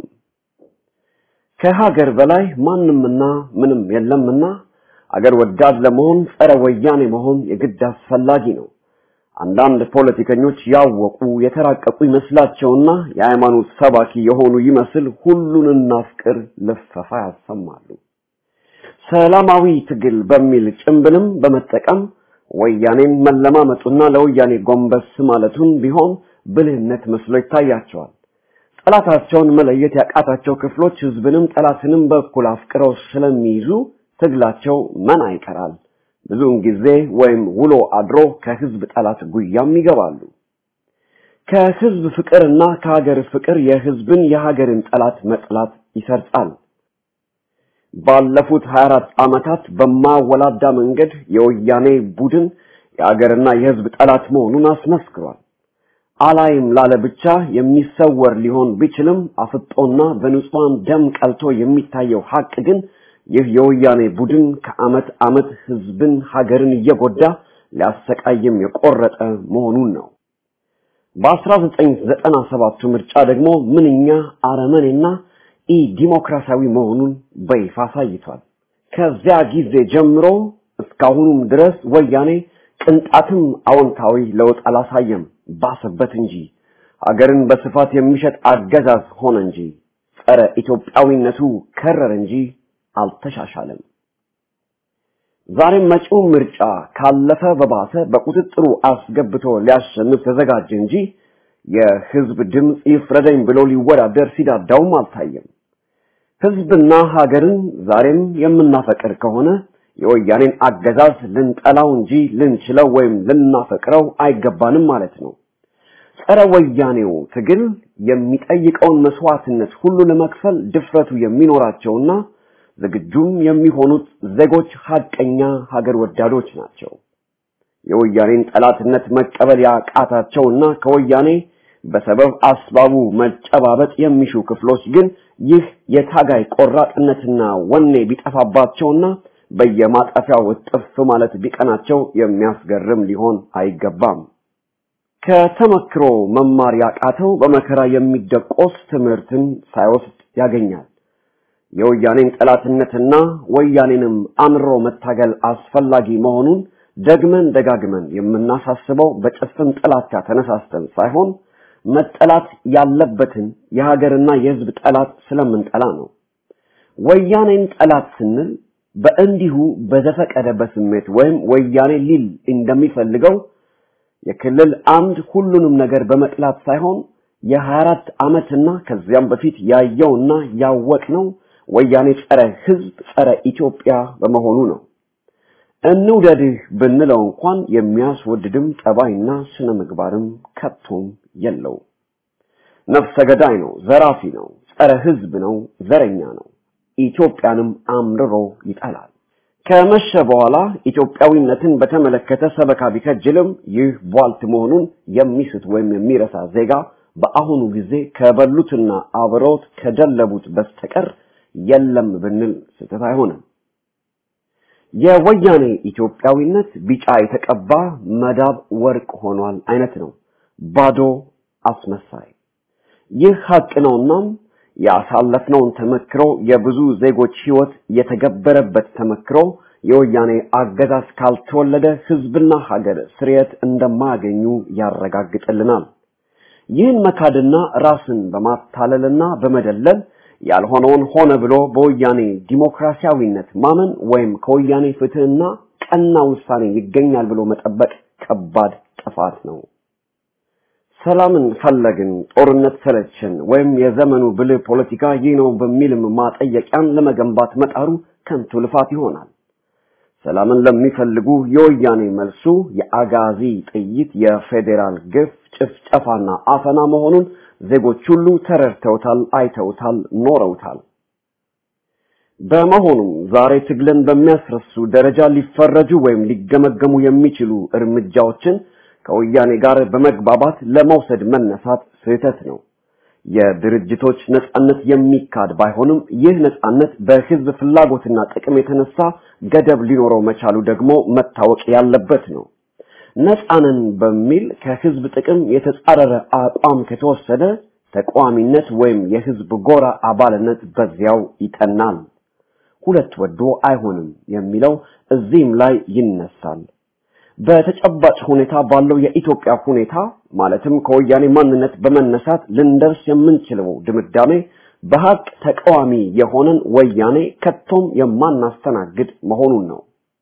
ከሀገር በላይ ማንምና ምንም የለምና አገር ወዳድ ለመሆን ጸረ ወያኔ መሆን የግድ አስፈላጊ ነው። አንዳንድ ፖለቲከኞች ያወቁ የተራቀቁ ይመስላቸውና የሃይማኖት ሰባኪ የሆኑ ይመስል ሁሉን እናፍቅር ልፈፋ ያሰማሉ። ሰላማዊ ትግል በሚል ጭምብልም በመጠቀም ወያኔን መለማመጡና ለወያኔ ጎንበስ ማለቱን ቢሆን ብልህነት መስሎ ይታያቸዋል። ጠላታቸውን መለየት ያቃታቸው ክፍሎች ህዝብንም ጠላትንም በኩል አፍቅረው ስለሚይዙ ትግላቸው መና ይቀራል። ብዙውን ጊዜ ወይም ውሎ አድሮ ከህዝብ ጠላት ጉያም ይገባሉ። ከህዝብ ፍቅርና ከሀገር ፍቅር የህዝብን የሀገርን ጠላት መጥላት ይሰርጻል። ባለፉት 24 ዓመታት በማወላዳ መንገድ የወያኔ ቡድን የሀገርና የህዝብ ጠላት መሆኑን አስመስክሯል። አላይም ላለ ብቻ የሚሰወር ሊሆን ቢችልም አፍጦና በንጹሃን ደም ቀልቶ የሚታየው ሀቅ ግን ይህ የወያኔ ቡድን ከአመት አመት ህዝብን ሀገርን እየጎዳ ሊያሰቃይም የቆረጠ መሆኑን ነው። በ1997 ምርጫ ደግሞ ምንኛ አረመኔና ኢ ዲሞክራሲያዊ መሆኑን በይፋ አሳይቷል። ከዚያ ጊዜ ጀምሮ እስካሁኑም ድረስ ወያኔ ቅንጣትም አዎንታዊ ለውጥ አላሳየም፣ ባሰበት እንጂ ሀገርን በስፋት የሚሸጥ አገዛዝ ሆነ እንጂ ጸረ ኢትዮጵያዊነቱ ከረር እንጂ አልተሻሻለም። ዛሬም መጪው ምርጫ ካለፈ በባሰ በቁጥጥሩ አስገብቶ ሊያሸንፍ ተዘጋጀ እንጂ የህዝብ ድምፅ ይፍረደኝ ብሎ ሊወዳደር ሲዳዳውም አልታየም። ህዝብና ሀገርን ዛሬም የምናፈቅር ከሆነ የወያኔን አገዛዝ ልንጠላው እንጂ ልንችለው ወይም ልናፈቅረው አይገባንም ማለት ነው። ጸረ ወያኔው ትግል የሚጠይቀውን መስዋዕትነት ሁሉ ለመክፈል ድፍረቱ የሚኖራቸውና ዝግጁም የሚሆኑት ዜጎች ሀቀኛ ሀገር ወዳዶች ናቸው። የወያኔን ጠላትነት መቀበል ያቃታቸውና ከወያኔ በሰበብ አስባቡ መጨባበጥ የሚሹ ክፍሎች ግን ይህ የታጋይ ቆራጥነትና ወኔ ቢጠፋባቸውና በየማጠፊያው እጥፍ ማለት ቢቀናቸው የሚያስገርም ሊሆን አይገባም። ከተመክሮ መማር ያቃተው በመከራ የሚደቆስ ትምህርትን ሳይወስድ ያገኛል። የወያኔን ጠላትነትና ወያኔንም አምሮ መታገል አስፈላጊ መሆኑን ደግመን ደጋግመን የምናሳስበው በጭፍን ጥላቻ ተነሳስተን ሳይሆን መጠላት ያለበትን የሀገርና የሕዝብ ጠላት ስለምንጠላ ነው። ወያኔን ጠላት ስንል በእንዲሁ በዘፈቀደ በስሜት ወይም ወያኔ ሊል እንደሚፈልገው የክልል አምድ ሁሉንም ነገር በመጥላት ሳይሆን የ24 ዓመትና ከዚያም በፊት ያየውና ያወቅነው ወያኔ ጸረ ሕዝብ ጸረ ኢትዮጵያ በመሆኑ ነው። እንውደድህ ብንለው እንኳን የሚያስወድድም ጠባይና ስነ ምግባርም ከቶም የለው። ነፍሰ ገዳይ ነው፣ ዘራፊ ነው፣ ጸረ ሕዝብ ነው፣ ዘረኛ ነው። ኢትዮጵያንም አምርሮ ይጠላል። ከመሸ በኋላ ኢትዮጵያዊነትን በተመለከተ ሰበካ ቢከጅልም ይህ ቧልት መሆኑን የሚስት ወይም የሚረሳ ዜጋ በአሁኑ ጊዜ ከበሉትና አብረውት ከደለቡት በስተቀር የለም ብንል ስህተት አይሆንም። የወያኔ ኢትዮጵያዊነት ቢጫ የተቀባ መዳብ ወርቅ ሆኗል አይነት ነው። ባዶ አስመሳይ። ይህ ሀቅ ነውናም ያሳለፍነውን ተመክሮ የብዙ ዜጎች ህይወት የተገበረበት ተመክሮ የወያኔ አገዛዝ ካልተወለደ ህዝብና ሀገር ስርየት እንደማያገኙ ያረጋግጥልናል። ይህን መካድና ራስን በማታለልና በመደለል ያልሆነውን ሆነ ብሎ በወያኔ ዲሞክራሲያዊነት ማመን ወይም ከወያኔ ፍትህና ቀና ውሳኔ ይገኛል ብሎ መጠበቅ ከባድ ጥፋት ነው። ሰላምን ፈለግን፣ ጦርነት ሰለቸን፣ ወይም የዘመኑ ብልህ ፖለቲካ ይህ ነው በሚልም ማጠየቂያን ለመገንባት መጣሩ ከንቱ ልፋት ይሆናል። ሰላምን ለሚፈልጉ የወያኔ መልሱ የአጋዚ ጥይት፣ የፌዴራል ግፍ፣ ጭፍጨፋና አፈና መሆኑን ዜጎች ሁሉ ተረድተውታል፣ አይተውታል፣ ኖረውታል። በመሆኑም ዛሬ ትግልን በሚያስረሱ ደረጃ ሊፈረጁ ወይም ሊገመገሙ የሚችሉ እርምጃዎችን ከወያኔ ጋር በመግባባት ለመውሰድ መነሳት ስህተት ነው። የድርጅቶች ነጻነት የሚካድ ባይሆንም ይህ ነጻነት በህዝብ ፍላጎትና ጥቅም የተነሳ ገደብ ሊኖረው መቻሉ ደግሞ መታወቅ ያለበት ነው። ነጻንን በሚል ከህዝብ ጥቅም የተጻረረ አቋም ከተወሰደ ተቃዋሚነት ወይም የህዝብ ጎራ አባልነት በዚያው ይጠናል። ሁለት ወዶ አይሆንም የሚለው እዚህም ላይ ይነሳል። በተጨባጭ ሁኔታ ባለው የኢትዮጵያ ሁኔታ ማለትም ከወያኔ ማንነት በመነሳት ልንደርስ የምንችለው ድምዳሜ በሀቅ ተቃዋሚ የሆነን ወያኔ ከቶም የማናስተናግድ መሆኑን ነው።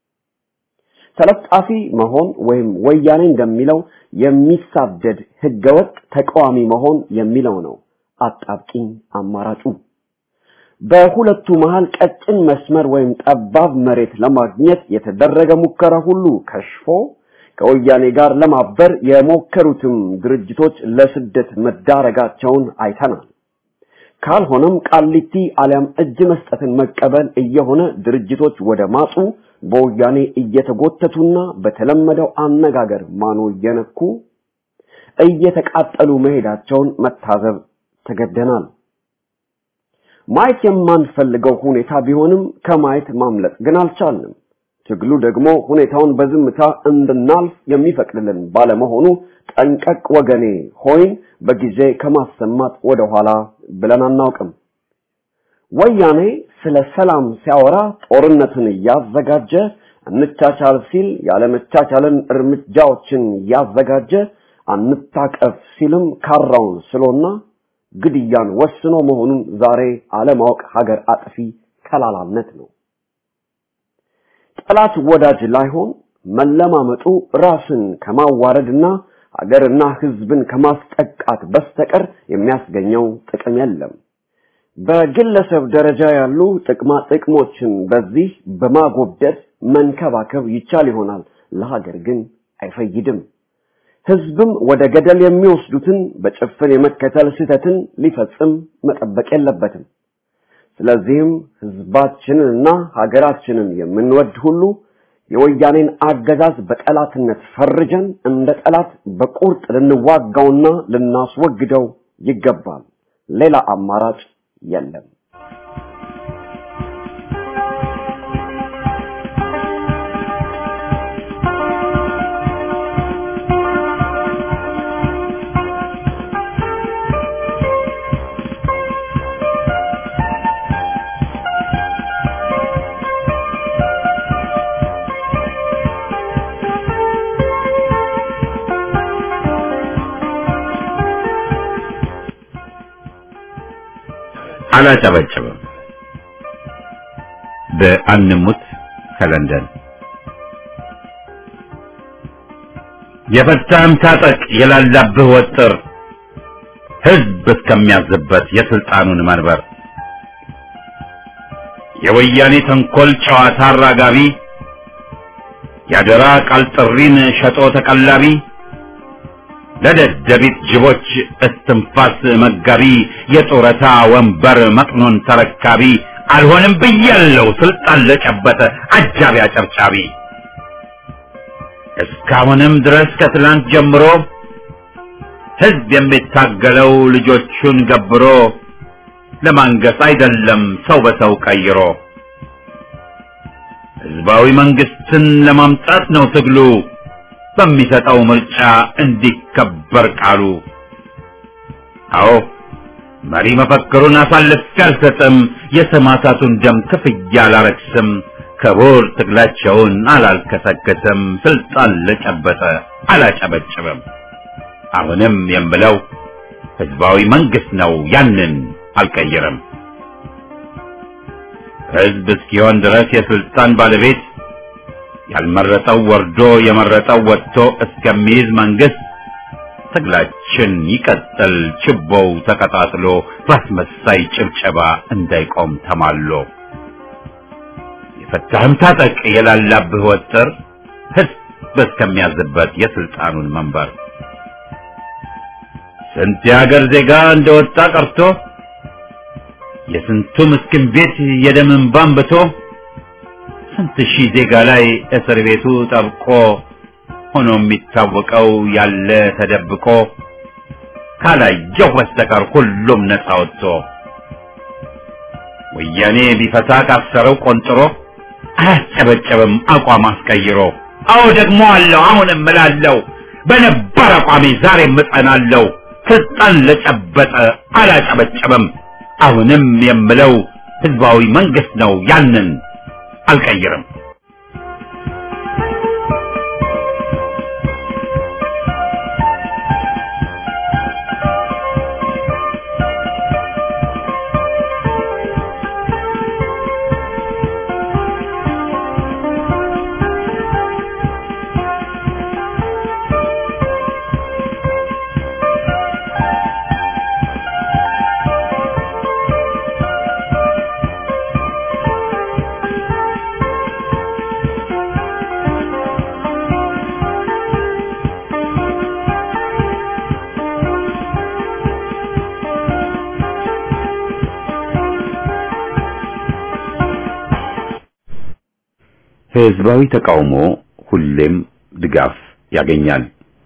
ተለጣፊ መሆን ወይም ወያኔ እንደሚለው የሚሳደድ ህገወጥ ተቃዋሚ መሆን የሚለው ነው አጣብቂኝ አማራጩ። በሁለቱ መሃል ቀጭን መስመር ወይም ጠባብ መሬት ለማግኘት የተደረገ ሙከራ ሁሉ ከሽፎ ከወያኔ ጋር ለማበር የሞከሩትም ድርጅቶች ለስደት መዳረጋቸውን አይተናል። ካልሆነም ቃሊቲ አሊያም እጅ መስጠትን መቀበል እየሆነ ድርጅቶች ወደ ማጡ በወያኔ እየተጎተቱና በተለመደው አነጋገር ማኖ እየነኩ እየተቃጠሉ መሄዳቸውን መታዘብ ተገደናል። ማየት የማንፈልገው ሁኔታ ቢሆንም ከማየት ማምለጥ ግን አልቻልንም። ትግሉ ደግሞ ሁኔታውን በዝምታ እንድናልፍ የሚፈቅድልን ባለመሆኑ ጠንቀቅ ወገኔ ሆይን በጊዜ ከማሰማት ወደኋላ ብለን አናውቅም። ወያኔ ስለ ሰላም ሲያወራ ጦርነትን እያዘጋጀ እንቻቻል ሲል ያለመቻቻልን እርምጃዎችን እያዘጋጀ አንታቀፍ ሲልም ካራውን ስሎና ግድያን ወስኖ መሆኑን ዛሬ አለማወቅ ሀገር አጥፊ ከላላነት ነው። ጠላት ወዳጅ ላይሆን መለማመጡ ራስን ከማዋረድና ሀገርና ሕዝብን ከማስጠቃት በስተቀር የሚያስገኘው ጥቅም የለም። በግለሰብ ደረጃ ያሉ ጥቅማ ጥቅሞችን በዚህ በማጎብደድ መንከባከብ ይቻል ይሆናል፣ ለሀገር ግን አይፈይድም። ህዝብም ወደ ገደል የሚወስዱትን በጭፍን የመከተል ስህተትን ሊፈጽም መጠበቅ የለበትም። ስለዚህም ህዝባችንንና ሀገራችንን የምንወድ ሁሉ የወያኔን አገዛዝ በጠላትነት ፈርጀን እንደ ጠላት በቁርጥ ልንዋጋውና ልናስወግደው ይገባል። ሌላ አማራጭ የለም። አላጨበጭብም። በአንሙት ከለንደን የፈታህም ታጠቅ የላላብህ ወጥር ህዝብ እስከሚያዝበት የስልጣኑን መንበር የወያኔ ተንኮል ጨዋታ አራጋቢ ያደራ ቃል ጥሪን ሸጦ ተቀላቢ ለደደቢት ጅቦች እስትንፋስ መጋቢ የጡረታ ወንበር መጥኖን ተረካቢ አልሆንም ብያለው ስልጣን ለጨበጠ አጃቢ አጨብጫቢ እስካሁንም ድረስ ከትላንት ጀምሮ ህዝብ የሚታገለው ልጆቹን ገብሮ ለማንገስ አይደለም ሰው በሰው ቀይሮ ህዝባዊ መንግስትን ለማምጣት ነው ትግሉ በሚሰጠው ምርጫ እንዲከበር ቃሉ። አዎ መሪ መፈክሩን አሳልፌ አልሰጥም፣ የሰማዕታቱን ደም ክፍያ አላረክስም፣ ክቡር ትግላቸውን አላልከሰከስም፣ ስልጣን ለጨበጠ አላጨበጭብም። አሁንም የምለው ህዝባዊ መንግስት ነው፣ ያንን አልቀይርም። ህዝብ እስኪሆን ድረስ የስልጣን ባለቤት ያልመረጠው ወርዶ የመረጠው ወጥቶ እስከሚይዝ መንግስት ትግላችን ይቀጥል፣ ችቦው ተቀጣጥሎ በአስመሳይ ጭብጨባ እንዳይቆም ተማሎ። የፈታህም ታጠቅ የላላብህ ወጥር ህዝብ እስከሚያዝበት የስልጣኑን መንበር ስንት የሀገር ዜጋ እንደወጣ ቀርቶ የስንቱ ምስኪን ቤት የደም እንባ አንብቶ ስንት ሺህ ዜጋ ላይ እስር ቤቱ ጠብቆ ሆኖ የሚታወቀው ያለ ተደብቆ ካላየው በስተቀር ሁሉም ነፃ ወጥቶ ወያኔ ቢፈታ ካሰረው ቆንጥሮ አያስጨበጨብም አቋም አስቀይሮ። አዎ ደግሞ አለው አሁንም እምላለሁ በነበር አቋሜ ዛሬም እጸናለሁ። ስልጣን ለጨበጠ አላጨበጨብም። አሁንም የምለው ህዝባዊ መንግስት ነው ያንን አልቀይርም። ህዝባዊ ተቃውሞ ሁሌም ድጋፍ ያገኛል።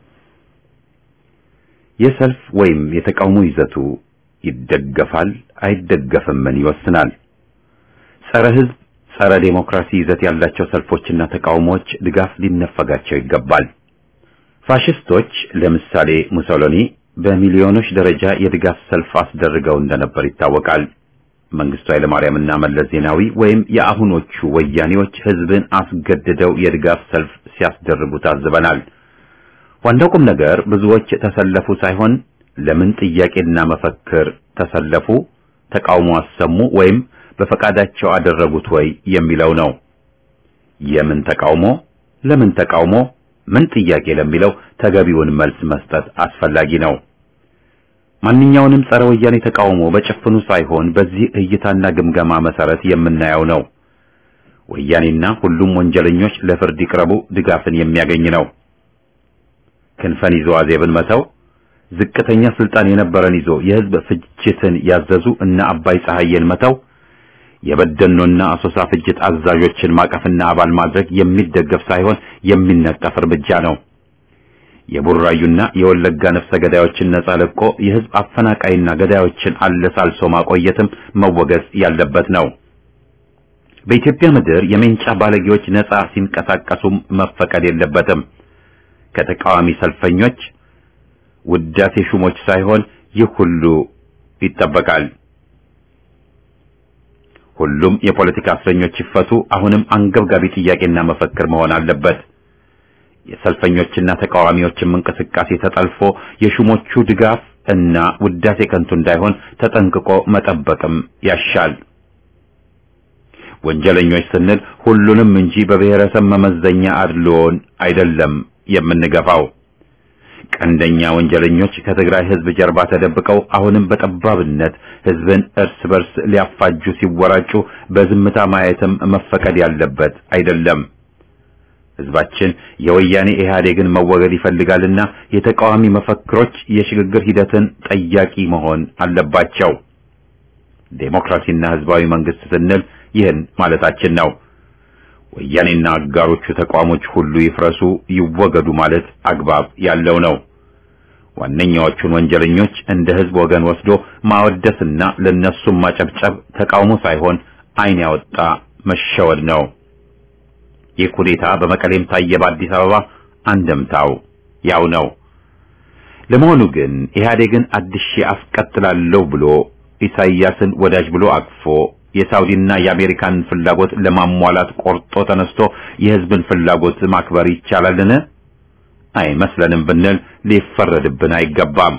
የሰልፍ ወይም የተቃውሞ ይዘቱ ይደገፋል አይደገፍምን ይወስናል። ጸረ ህዝብ፣ ጸረ ዴሞክራሲ ይዘት ያላቸው ሰልፎችና ተቃውሞዎች ድጋፍ ሊነፈጋቸው ይገባል። ፋሽስቶች ለምሳሌ ሙሶሎኒ በሚሊዮኖች ደረጃ የድጋፍ ሰልፍ አስደርገው እንደነበር ይታወቃል። መንግስቱ ኃይለማርያምና መለስ ዜናዊ ወይም የአሁኖቹ ወያኔዎች ህዝብን አስገድደው የድጋፍ ሰልፍ ሲያስደርጉ ታዝበናል። ዋናው ቁም ነገር ብዙዎች ተሰለፉ ሳይሆን ለምን ጥያቄና መፈክር ተሰለፉ፣ ተቃውሞ አሰሙ ወይም በፈቃዳቸው አደረጉት ወይ የሚለው ነው። የምን ተቃውሞ፣ ለምን ተቃውሞ፣ ምን ጥያቄ ለሚለው ተገቢውን መልስ መስጠት አስፈላጊ ነው። ማንኛውንም ጸረ ወያኔ ተቃውሞ በጭፍኑ ሳይሆን በዚህ እይታና ግምገማ መሰረት የምናየው ነው። ወያኔና ሁሉም ወንጀለኞች ለፍርድ ይቅረቡ ድጋፍን የሚያገኝ ነው። ክንፈን ይዞ አዜብን መተው፣ ዝቅተኛ ስልጣን የነበረን ይዞ የህዝብ ፍጅትን ያዘዙ እነ አባይ ፀሐይን መተው፣ የበደኖና አሶሳ ፍጅት አዛዦችን ማቀፍና አባል ማድረግ የሚደገፍ ሳይሆን የሚነቀፍ እርምጃ ነው። የቡራዩና የወለጋ ነፍሰ ገዳዮችን ነጻ ለቆ የህዝብ አፈናቃይና ገዳዮችን አለሳልሶ ማቆየትም መወገዝ ያለበት ነው። በኢትዮጵያ ምድር የሜንጫ ባለጌዎች ነጻ ሲንቀሳቀሱም መፈቀድ የለበትም። ከተቃዋሚ ሰልፈኞች ውዳሴ ሹሞች ሳይሆን ይህ ሁሉ ይጠበቃል። ሁሉም የፖለቲካ እስረኞች ይፈቱ አሁንም አንገብጋቢ ጥያቄና መፈክር መሆን አለበት። የሰልፈኞችና ተቃዋሚዎችም እንቅስቃሴ ተጠልፎ የሹሞቹ ድጋፍ እና ውዳሴ ከንቱ እንዳይሆን ተጠንቅቆ መጠበቅም ያሻል። ወንጀለኞች ስንል ሁሉንም እንጂ በብሔረሰብ መመዘኛ አድልዎን አይደለም የምንገፋው። ቀንደኛ ወንጀለኞች ከትግራይ ህዝብ ጀርባ ተደብቀው አሁንም በጠባብነት ህዝብን እርስ በርስ ሊያፋጁ ሲወራጩ በዝምታ ማየትም መፈቀድ ያለበት አይደለም። ህዝባችን የወያኔ ኢህአዴግን መወገድ ይፈልጋልና የተቃዋሚ መፈክሮች የሽግግር ሂደትን ጠያቂ መሆን አለባቸው። ዴሞክራሲና ህዝባዊ መንግስት ስንል ይህን ማለታችን ነው። ወያኔና አጋሮቹ ተቋሞች ሁሉ ይፍረሱ፣ ይወገዱ ማለት አግባብ ያለው ነው። ዋነኛዎቹን ወንጀለኞች እንደ ህዝብ ወገን ወስዶ ማወደስና ለነሱም ማጨብጨብ ተቃውሞ ሳይሆን ዓይን ያወጣ መሸወድ ነው። ይህ ኩዴታ በመቀሌም ታየ፣ በአዲስ አበባ አንድምታው ያው ነው። ለመሆኑ ግን ኢህአዴግን አድሼ አስቀጥላለሁ ብሎ ኢሳይያስን ወዳጅ ብሎ አቅፎ የሳውዲና የአሜሪካን ፍላጎት ለማሟላት ቆርጦ ተነስቶ የህዝብን ፍላጎት ማክበር ይቻላልን? አይመስለንም ብንል ሊፈረድብን አይገባም።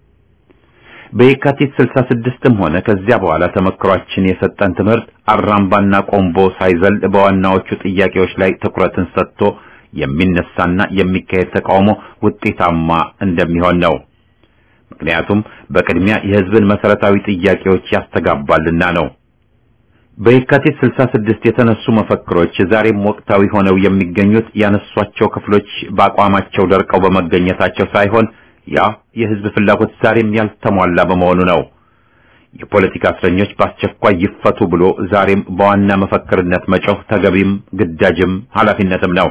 በየካቲት 66ም ሆነ ከዚያ በኋላ ተመክሯችን የሰጠን ትምህርት አራምባና ቆምቦ ሳይዘል በዋናዎቹ ጥያቄዎች ላይ ትኩረትን ሰጥቶ የሚነሳና የሚካሄድ ተቃውሞ ውጤታማ እንደሚሆን ነው። ምክንያቱም በቅድሚያ የህዝብን መሰረታዊ ጥያቄዎች ያስተጋባልና ነው። በየካቲት 66 የተነሱ መፈክሮች ዛሬም ወቅታዊ ሆነው የሚገኙት ያነሷቸው ክፍሎች በአቋማቸው ደርቀው በመገኘታቸው ሳይሆን ያ የህዝብ ፍላጎት ዛሬም ያልተሟላ በመሆኑ ነው። የፖለቲካ እስረኞች በአስቸኳይ ይፈቱ ብሎ ዛሬም በዋና መፈክርነት መጮህ ተገቢም ግዳጅም ኃላፊነትም ነው።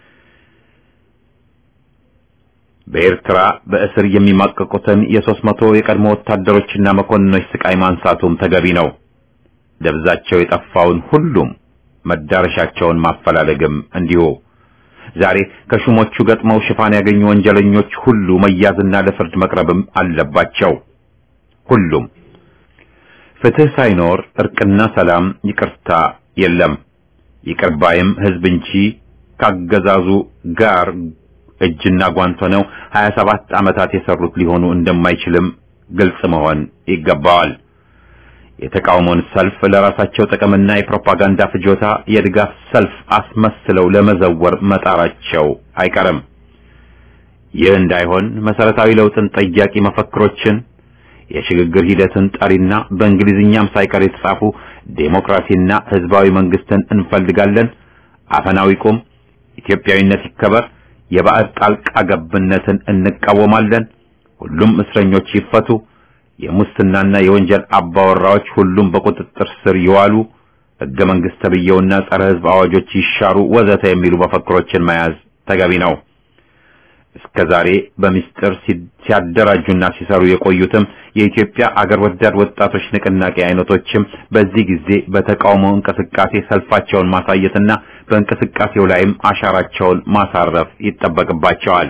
በኤርትራ በእስር የሚማቀቁትን የሦስት መቶ የቀድሞ ወታደሮችና መኮንኖች ስቃይ ማንሳቱም ተገቢ ነው። ደብዛቸው የጠፋውን ሁሉም መዳረሻቸውን ማፈላለግም እንዲሁ። ዛሬ ከሹሞቹ ገጥመው ሽፋን ያገኙ ወንጀለኞች ሁሉ መያዝና ለፍርድ መቅረብም አለባቸው። ሁሉም ፍትህ ሳይኖር እርቅና ሰላም፣ ይቅርታ የለም። ይቅር ባይም ህዝብ እንጂ ካገዛዙ ጋር እጅና ጓንት ሆነው 27 ዓመታት የሰሩት ሊሆኑ እንደማይችልም ግልጽ መሆን ይገባዋል። የተቃውሞን ሰልፍ ለራሳቸው ጥቅምና የፕሮፓጋንዳ ፍጆታ የድጋፍ ሰልፍ አስመስለው ለመዘወር መጣራቸው አይቀርም። ይህ እንዳይሆን መሰረታዊ ለውጥን ጠያቂ መፈክሮችን፣ የሽግግር ሂደትን ጠሪና በእንግሊዝኛም ሳይቀር የተጻፉ ዴሞክራሲና ህዝባዊ መንግስትን እንፈልጋለን፣ አፈናው ይቁም፣ ኢትዮጵያዊነት ይከበር፣ የባዕድ ጣልቃ ገብነትን እንቃወማለን፣ ሁሉም እስረኞች ይፈቱ የሙስናና የወንጀል አባወራዎች ሁሉም በቁጥጥር ስር ይዋሉ፣ ሕገ መንግሥት ተብዬውና ጸረ ሕዝብ አዋጆች ይሻሩ ወዘተ የሚሉ መፈክሮችን መያዝ ተገቢ ነው። እስከ ዛሬ በሚስጥር ሲያደራጁና ሲሰሩ የቆዩትም የኢትዮጵያ አገር ወዳድ ወጣቶች ንቅናቄ አይነቶችም በዚህ ጊዜ በተቃውሞ እንቅስቃሴ ሰልፋቸውን ማሳየትና በእንቅስቃሴው ላይም አሻራቸውን ማሳረፍ ይጠበቅባቸዋል።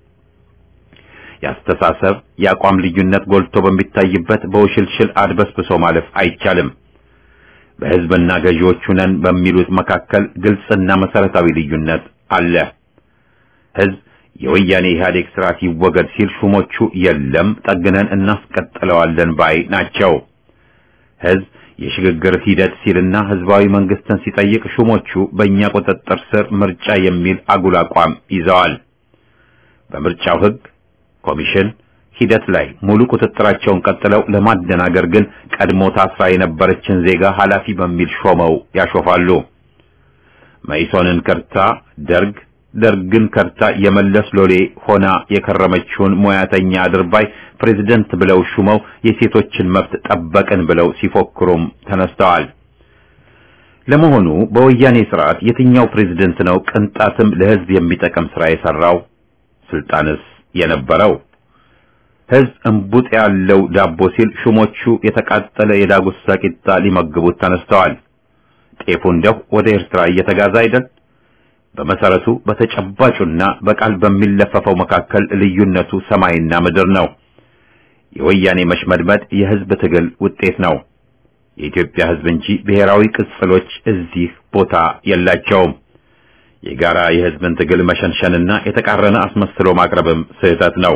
የአስተሳሰብ የአቋም ልዩነት ጎልቶ በሚታይበት በውሽልሽል አድበስብሶ ማለፍ አይቻልም። በሕዝብና ገዢዎቹ ነን በሚሉት መካከል ግልጽና መሰረታዊ ልዩነት አለ። ሕዝብ የወያኔ ኢህአዴግ ስርዓት ይወገድ ሲል ሹሞቹ የለም ጠግነን እናስቀጥለዋለን ባይ ናቸው። ሕዝብ የሽግግር ሂደት ሲልና ህዝባዊ መንግስትን ሲጠይቅ ሹሞቹ በእኛ ቁጥጥር ስር ምርጫ የሚል አጉል አቋም ይዘዋል። በምርጫው ህግ፣ ኮሚሽን ሂደት ላይ ሙሉ ቁጥጥራቸውን ቀጥለው ለማደናገር ግን ቀድሞ ታስራ የነበረችን ዜጋ ኃላፊ በሚል ሾመው ያሾፋሉ። መኢሶንን ከርታ ደርግ ደርግን ከርታ የመለስ ሎሌ ሆና የከረመችውን ሙያተኛ አድርባይ ፕሬዝደንት ብለው ሹመው የሴቶችን መብት ጠበቅን ብለው ሲፎክሩም ተነስተዋል። ለመሆኑ በወያኔ ስርዓት የትኛው ፕሬዝደንት ነው ቅንጣትም ለህዝብ የሚጠቅም ስራ የሰራው? ስልጣንስ የነበረው? ህዝብ እንቡጥ ያለው ዳቦ ሲል ሹሞቹ የተቃጠለ የዳጉሳ ቂጣ ሊመግቡት ተነስተዋል። ጤፉ እንደው ወደ ኤርትራ እየተጋዛ አይደል? በመሰረቱ በተጨባጩና በቃል በሚለፈፈው መካከል ልዩነቱ ሰማይና ምድር ነው። የወያኔ መሽመድመድ የህዝብ ትግል ውጤት ነው። የኢትዮጵያ ህዝብ እንጂ ብሔራዊ ቅጽሎች እዚህ ቦታ የላቸውም። የጋራ የህዝብን ትግል መሸንሸንና የተቃረነ አስመስሎ ማቅረብም ስህተት ነው።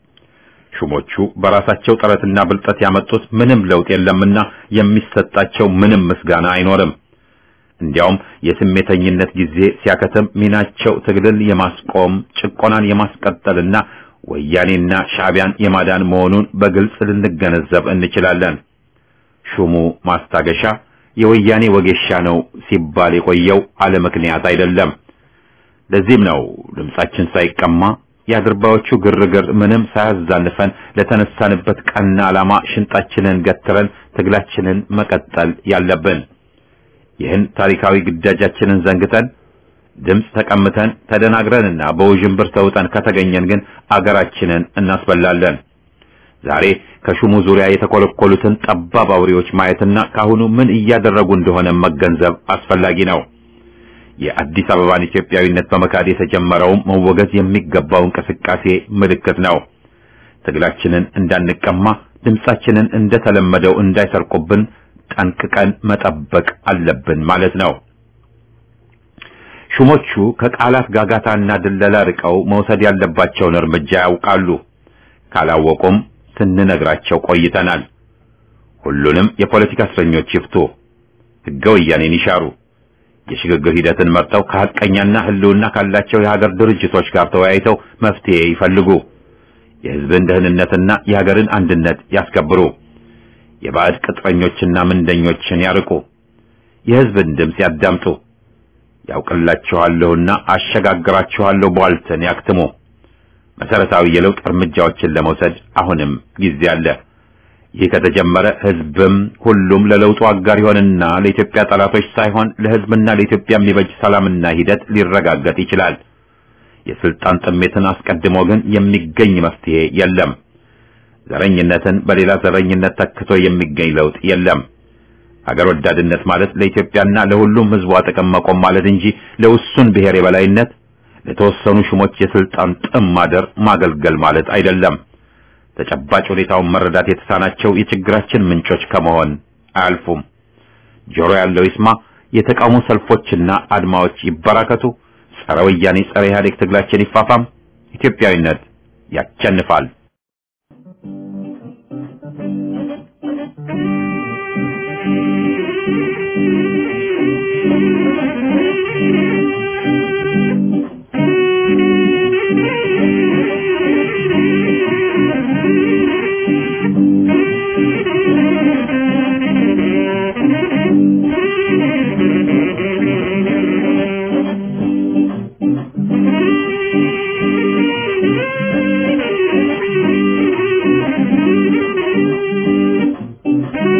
ሹሞቹ በራሳቸው ጥረትና ብልጠት ያመጡት ምንም ለውጥ የለምና የሚሰጣቸው ምንም ምስጋና አይኖርም። እንዲያውም የስሜተኝነት ጊዜ ሲያከትም ሚናቸው ትግልን የማስቆም ጭቆናን የማስቀጠልና ወያኔና ሻዕቢያን የማዳን መሆኑን በግልጽ ልንገነዘብ እንችላለን። ሹሙ ማስታገሻ የወያኔ ወጌሻ ነው ሲባል የቆየው አለ ምክንያት አይደለም። ለዚህም ነው ድምጻችን ሳይቀማ የአድርባዮቹ ግርግር ምንም ሳያዛንፈን ለተነሳንበት ቀና ዓላማ ሽንጣችንን ገትረን ትግላችንን መቀጠል ያለብን። ይህን ታሪካዊ ግዳጃችንን ዘንግተን ድምፅ ተቀምተን ተደናግረንና በውዥንብር ተውጠን ከተገኘን ግን አገራችንን እናስበላለን። ዛሬ ከሹሙ ዙሪያ የተኮለኮሉትን ጠባብ አውሬዎች ማየትና ካሁኑ ምን እያደረጉ እንደሆነ መገንዘብ አስፈላጊ ነው። የአዲስ አበባን ኢትዮጵያዊነት በመካድ የተጀመረውም መወገዝ የሚገባው እንቅስቃሴ ምልክት ነው። ትግላችንን እንዳንቀማ ድምጻችንን እንደተለመደው እንዳይሰርቁብን ጠንቅቀን መጠበቅ አለብን ማለት ነው። ሹሞቹ ከቃላት ጋጋታና ድለላ ርቀው መውሰድ ያለባቸውን እርምጃ ያውቃሉ። ካላወቁም ስንነግራቸው ቆይተናል። ሁሉንም የፖለቲካ እስረኞች ይፍቱ፣ ሕገ ወያኔን ይሻሩ፣ የሽግግር ሂደትን መርጠው ከሐቀኛና ሕልውና ካላቸው የሀገር ድርጅቶች ጋር ተወያይተው መፍትሄ ይፈልጉ፣ የሕዝብን ደህንነትና የሀገርን አንድነት ያስከብሩ፣ የባዕድ ቅጥረኞችና ምንደኞችን ያርቁ፣ የሕዝብን ድምፅ ያዳምጡ፣ ያውቅላችኋለሁና አሸጋግራችኋለሁ ቧልትን ያክትሙ። መሰረታዊ የለውጥ እርምጃዎችን ለመውሰድ አሁንም ጊዜ አለ። ይህ ከተጀመረ ህዝብም ሁሉም ለለውጡ አጋር ይሆንና ለኢትዮጵያ ጠላቶች ሳይሆን ለህዝብና ለኢትዮጵያ የሚበጅ ሰላምና ሂደት ሊረጋገጥ ይችላል። የስልጣን ጥሜትን አስቀድሞ ግን የሚገኝ መፍትሄ የለም። ዘረኝነትን በሌላ ዘረኝነት ተክቶ የሚገኝ ለውጥ የለም። አገር ወዳድነት ማለት ለኢትዮጵያና ለሁሉም ህዝቧ ጥቅም መቆም ማለት እንጂ ለውሱን ብሔር የበላይነት ለተወሰኑ ሹሞች የስልጣን ጥም ማደር ማገልገል ማለት አይደለም። ተጨባጭ ሁኔታውን መረዳት የተሳናቸው የችግራችን ምንጮች ከመሆን አያልፉም። ጆሮ ያለው ይስማ። የተቃውሞ ሰልፎችና አድማዎች ይበራከቱ። ጸረ ወያኔ፣ ጸረ ኢህአዴግ ትግላችን ይፋፋም። ኢትዮጵያዊነት ያቸንፋል። Thank you.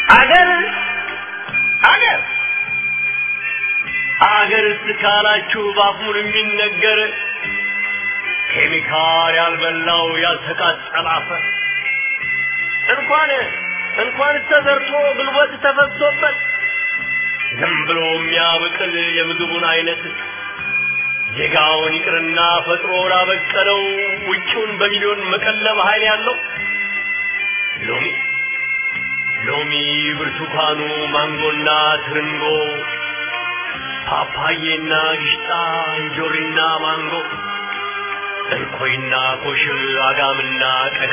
አገር አገር አገር እስካላችሁ ባፉን የሚነገር ኬሚካል ያልበላው ያልተቃጠለ አፈር እንኳን እንኳን ተዘርቶ ጉልበት ተፈሶበት ዝም ብሎ የሚያበቅል የምግቡን አይነት ዜጋውን ይቅርና ፈጥሮ ላበቀለው ውጭውን በሚሊዮን መቀለብ ኃይል ያለው ሎሚ ሎሚ፣ ብርቱካኑ፣ ማንጎና ትርንጎ፣ ፓፓዬና ግሽጣ፣ እንጆሪና ማንጎ፣ እንኮይና ኮሽብ፣ አጋምና ቀጋ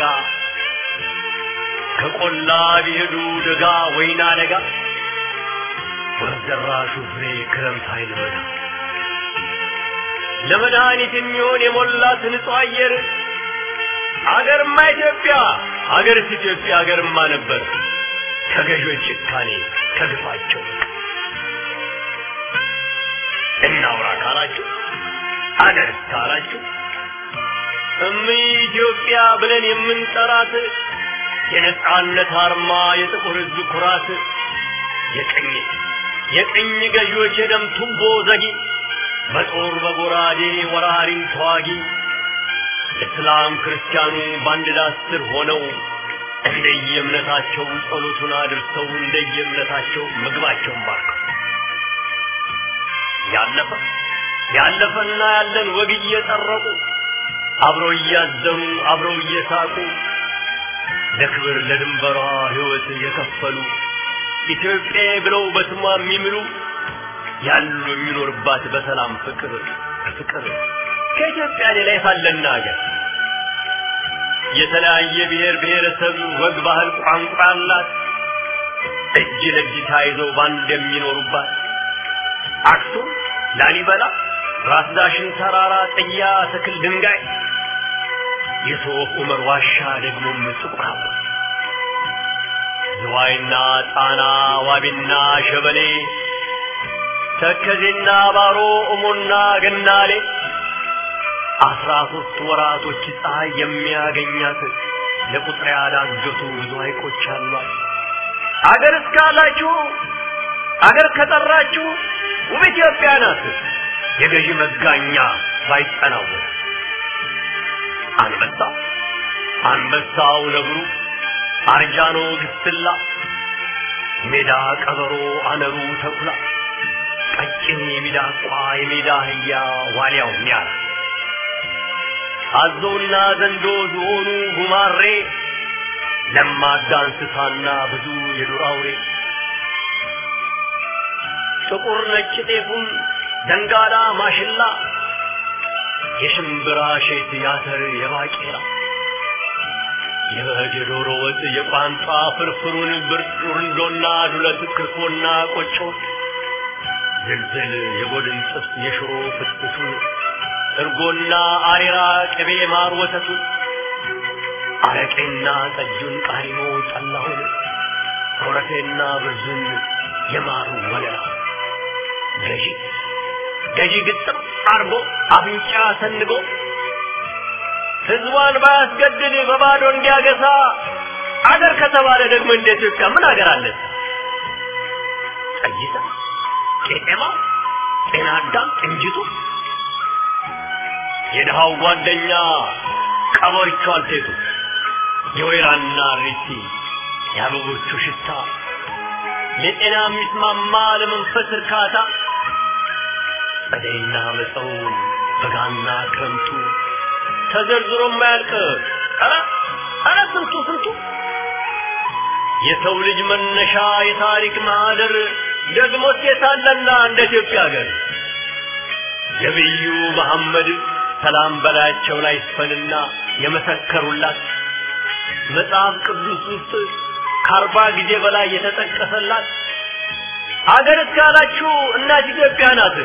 ከቆላ ቢሄዱ ደጋ ወይና ደጋ ወዘራሹ ፍሬ ክረምት አይልበዳ ለመድኃኒት የሚሆን የሞላት ንጹህ አየር አገርማ ኢትዮጵያ አገርስ ኢትዮጵያ አገርማ ነበር ከገዦች ጭካኔ ከግፋቸው እናውራ ካላችሁ አገርስ ካላችሁ እም ኢትዮጵያ ብለን የምንጠራት የነጻነት አርማ የጥቁር ሕዝብ ኩራት የቀኝ የቀኝ ገዢዎች የደም ቱቦ ዘጊ በጦር በጎራዴ ወራሪን ተዋጊ እስላም ክርስቲያኑ በአንድ ዳስ ስር ሆነው እንደየእምነታቸው ጸሎቱን አድርሰው እንደየእምነታቸው ምግባቸውን ባርከው ያለፈ ያለፈና ያለን ወግ እየጠረቁ አብረው እያዘኑ አብረው እየሳቁ ለክብር ለድንበሯ ሕይወት የከፈሉ ኢትዮጵያ ብለው በስሟ የሚምሉ ያሉ የሚኖርባት በሰላም ፍቅር ፍቅር ከኢትዮጵያ ሌላ የታለና ሀገር የተለያየ ብሔር ብሔረሰብ ወግ፣ ባህል፣ ቋንቋ አላት። እጅ ለእጅ ተያይዘው ባንድ የሚኖሩባት አክሱም፣ ላሊበላ፣ ራስ ዳሽን ተራራ፣ ጥያ፣ ትክል፣ ድንጋይ የሶፍ ዑመር ዋሻ ደግሞም ጥቁር አበባ ዝዋይና ጣና ዋቢና ሸበሌ ተከዜና ባሮ እሞና ገናሌ አስራ ሶስት ወራቶች ፀሐይ የሚያገኛት ለቁጥር ያዳገቱ ብዙ ሐይቆች አሏት። አገር እስካላችሁ አገር ከጠራችሁ ውብ ኢትዮጵያ ናት። የገዢ መጋኛ ባይጠናወት አንበሳ አንበሳው ነብሩ አርጃኖ ግስላ ሜዳ ቀበሮ አነሩ ተኩላ ቀጭን የሚዳቋ የሜዳ አህያ ዋልያው ሚያራ አዞና ዘንዶ ዝሆኑ ጉማሬ ለማዳ እንስሳና ብዙ የዱር አውሬ ጥቁር ነጭ ጤፉን ደንጋላ ማሽላ የሽምብራ ሼት ያተር የባቄላ የበግ የዶሮ ወጥ የቋንጣ ፍርፍሩን ብርንዶና ዱለት ክርፎና ቆጮ ዝልዝል የጎድን ጥብስ የሽሮ ፍትፍቱን እርጎና አሬራ ቅቤ ማር ወተቱን አረቄና ጠጁን ቃሪሞ ጠላሁን ኮረፌና ብርዙን የማሩ ወለላ ገዢ ገዢ ግጥም አርጎ አፍንጫ ሰንጎ ህዝቧን ባያስገድድ በባዶ እንዲያገሳ አገር ከተባለ ደግሞ እንደ ኢትዮጵያ ምን አገር አለ? ጠይታ፣ ቄጤማ፣ ጤና አዳም፣ እንጅቱ የድሃው ጓደኛ ቀበሪቹ አልቴቱ የወይራና ሪቲ የአበቦቹ ሽታ ለጤና የሚስማማ ለመንፈስ እርካታ ጸደይና መጸው በጋና ክረምቱ ተዘርዝሮ የማያልቅ ኧረ ኧረ ስንቱ ስንቱ የሰው ልጅ መነሻ የታሪክ ማህደር ደግሞ ሴታለና እንደ ኢትዮጵያ ሀገር ነቢዩ መሐመድ ሰላም በላያቸው ላይ ይስፈንና የመሰከሩላት መጽሐፍ ቅዱስ ውስጥ ከአርባ ጊዜ በላይ የተጠቀሰላት አገር እስካላችሁ እናት ኢትዮጵያ ናት።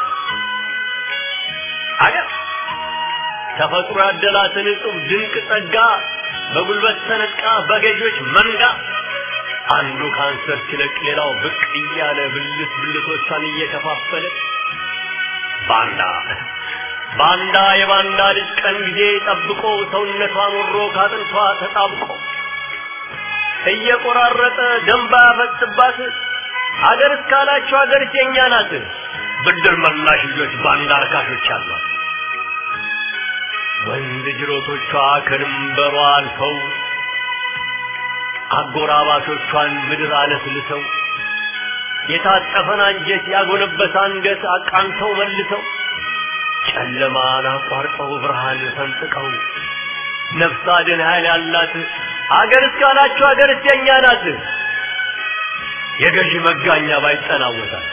አገር ተፈጥሮ ያደላትን እጹብ ድንቅ ጸጋ በጉልበት ተነጥቃ በገዢዎች መንጋ አንዱ ካንሰር ሲለቅ ሌላው ብቅ እያለ ብልት ብልቶቿን እየከፋፈለ ባንዳ ባንዳ የባንዳ ልጅ ቀን ጊዜ ጠብቆ ሰውነቷን ወሮ ካጥንቷ ተጣብቆ እየቆራረጠ ደንባ ያፈስባት አገር እስካላቸው አገር የኛ ናት። ብድር መላሽ ልጆች ባንዳ አርካሾች አሏት። ወንዝ ጅሮቶቿ ከድንበሯ አልፈው አጎራባቾቿን ምድር አለስልሰው የታጠፈን አንጀት ያጎነበሰ አንገት አቃንተው መልሰው ጨለማን አቋርጠው ብርሃን ፈንጥቀው ነፍስ አድን ኃይል ያላት አገር እስካላችሁ አገር የኛ ናት። የገዢ መጋኛ ባይጠናወታል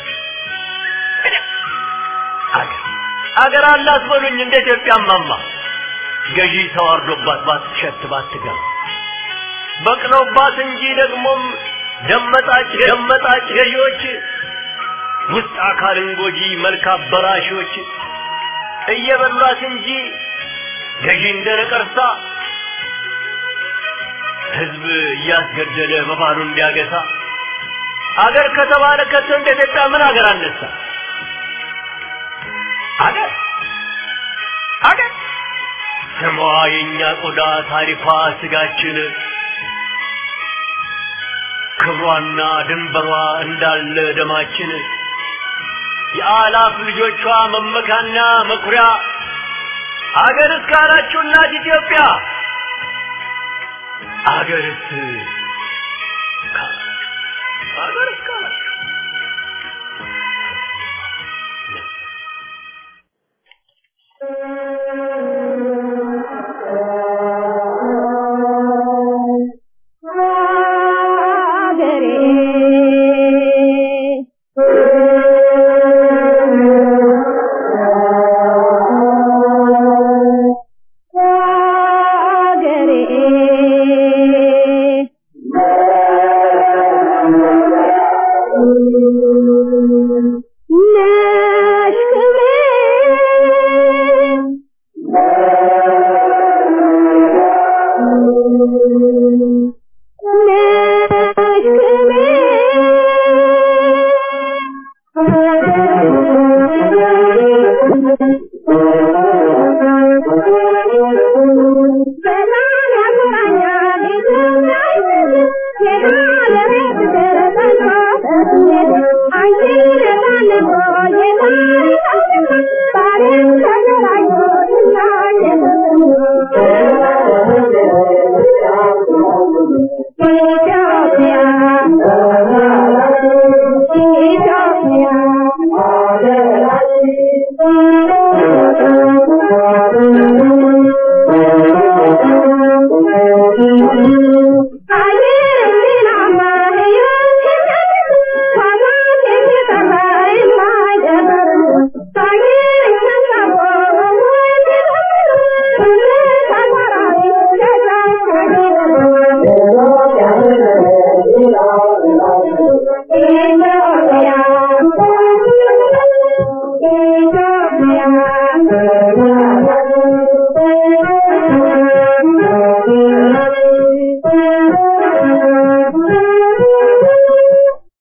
አገር አገር አላት በሉኝ እንደ ኢትዮጵያ ማማ ገዢ ተዋርዶባት ባትሸት ባትገባ በቅለውባት እንጂ ደግሞም ደመጣጭ ደመጣጭ ገዢዎች ውስጥ አካልን ጎጂ መልክ አበላሾች እየበሏት እንጂ ገዢ እንደ ነቀርሳ ህዝብ እያስገደለ በባሉ እንዲያገሳ አገር ከተባለ ከቶ እንደ ኢትዮጵያ ምን አገር አነሳ? አገር አገር ስሟ የእኛ ቆዳ ታሪኳ ስጋችን ክብሯና ድንበሯ እንዳለ ደማችን የአላፍ ልጆቿ መመካና መኩሪያ አገር እስካላችሁ እናት ኢትዮጵያ አገርስ አገር እስካላችሁ Thank you.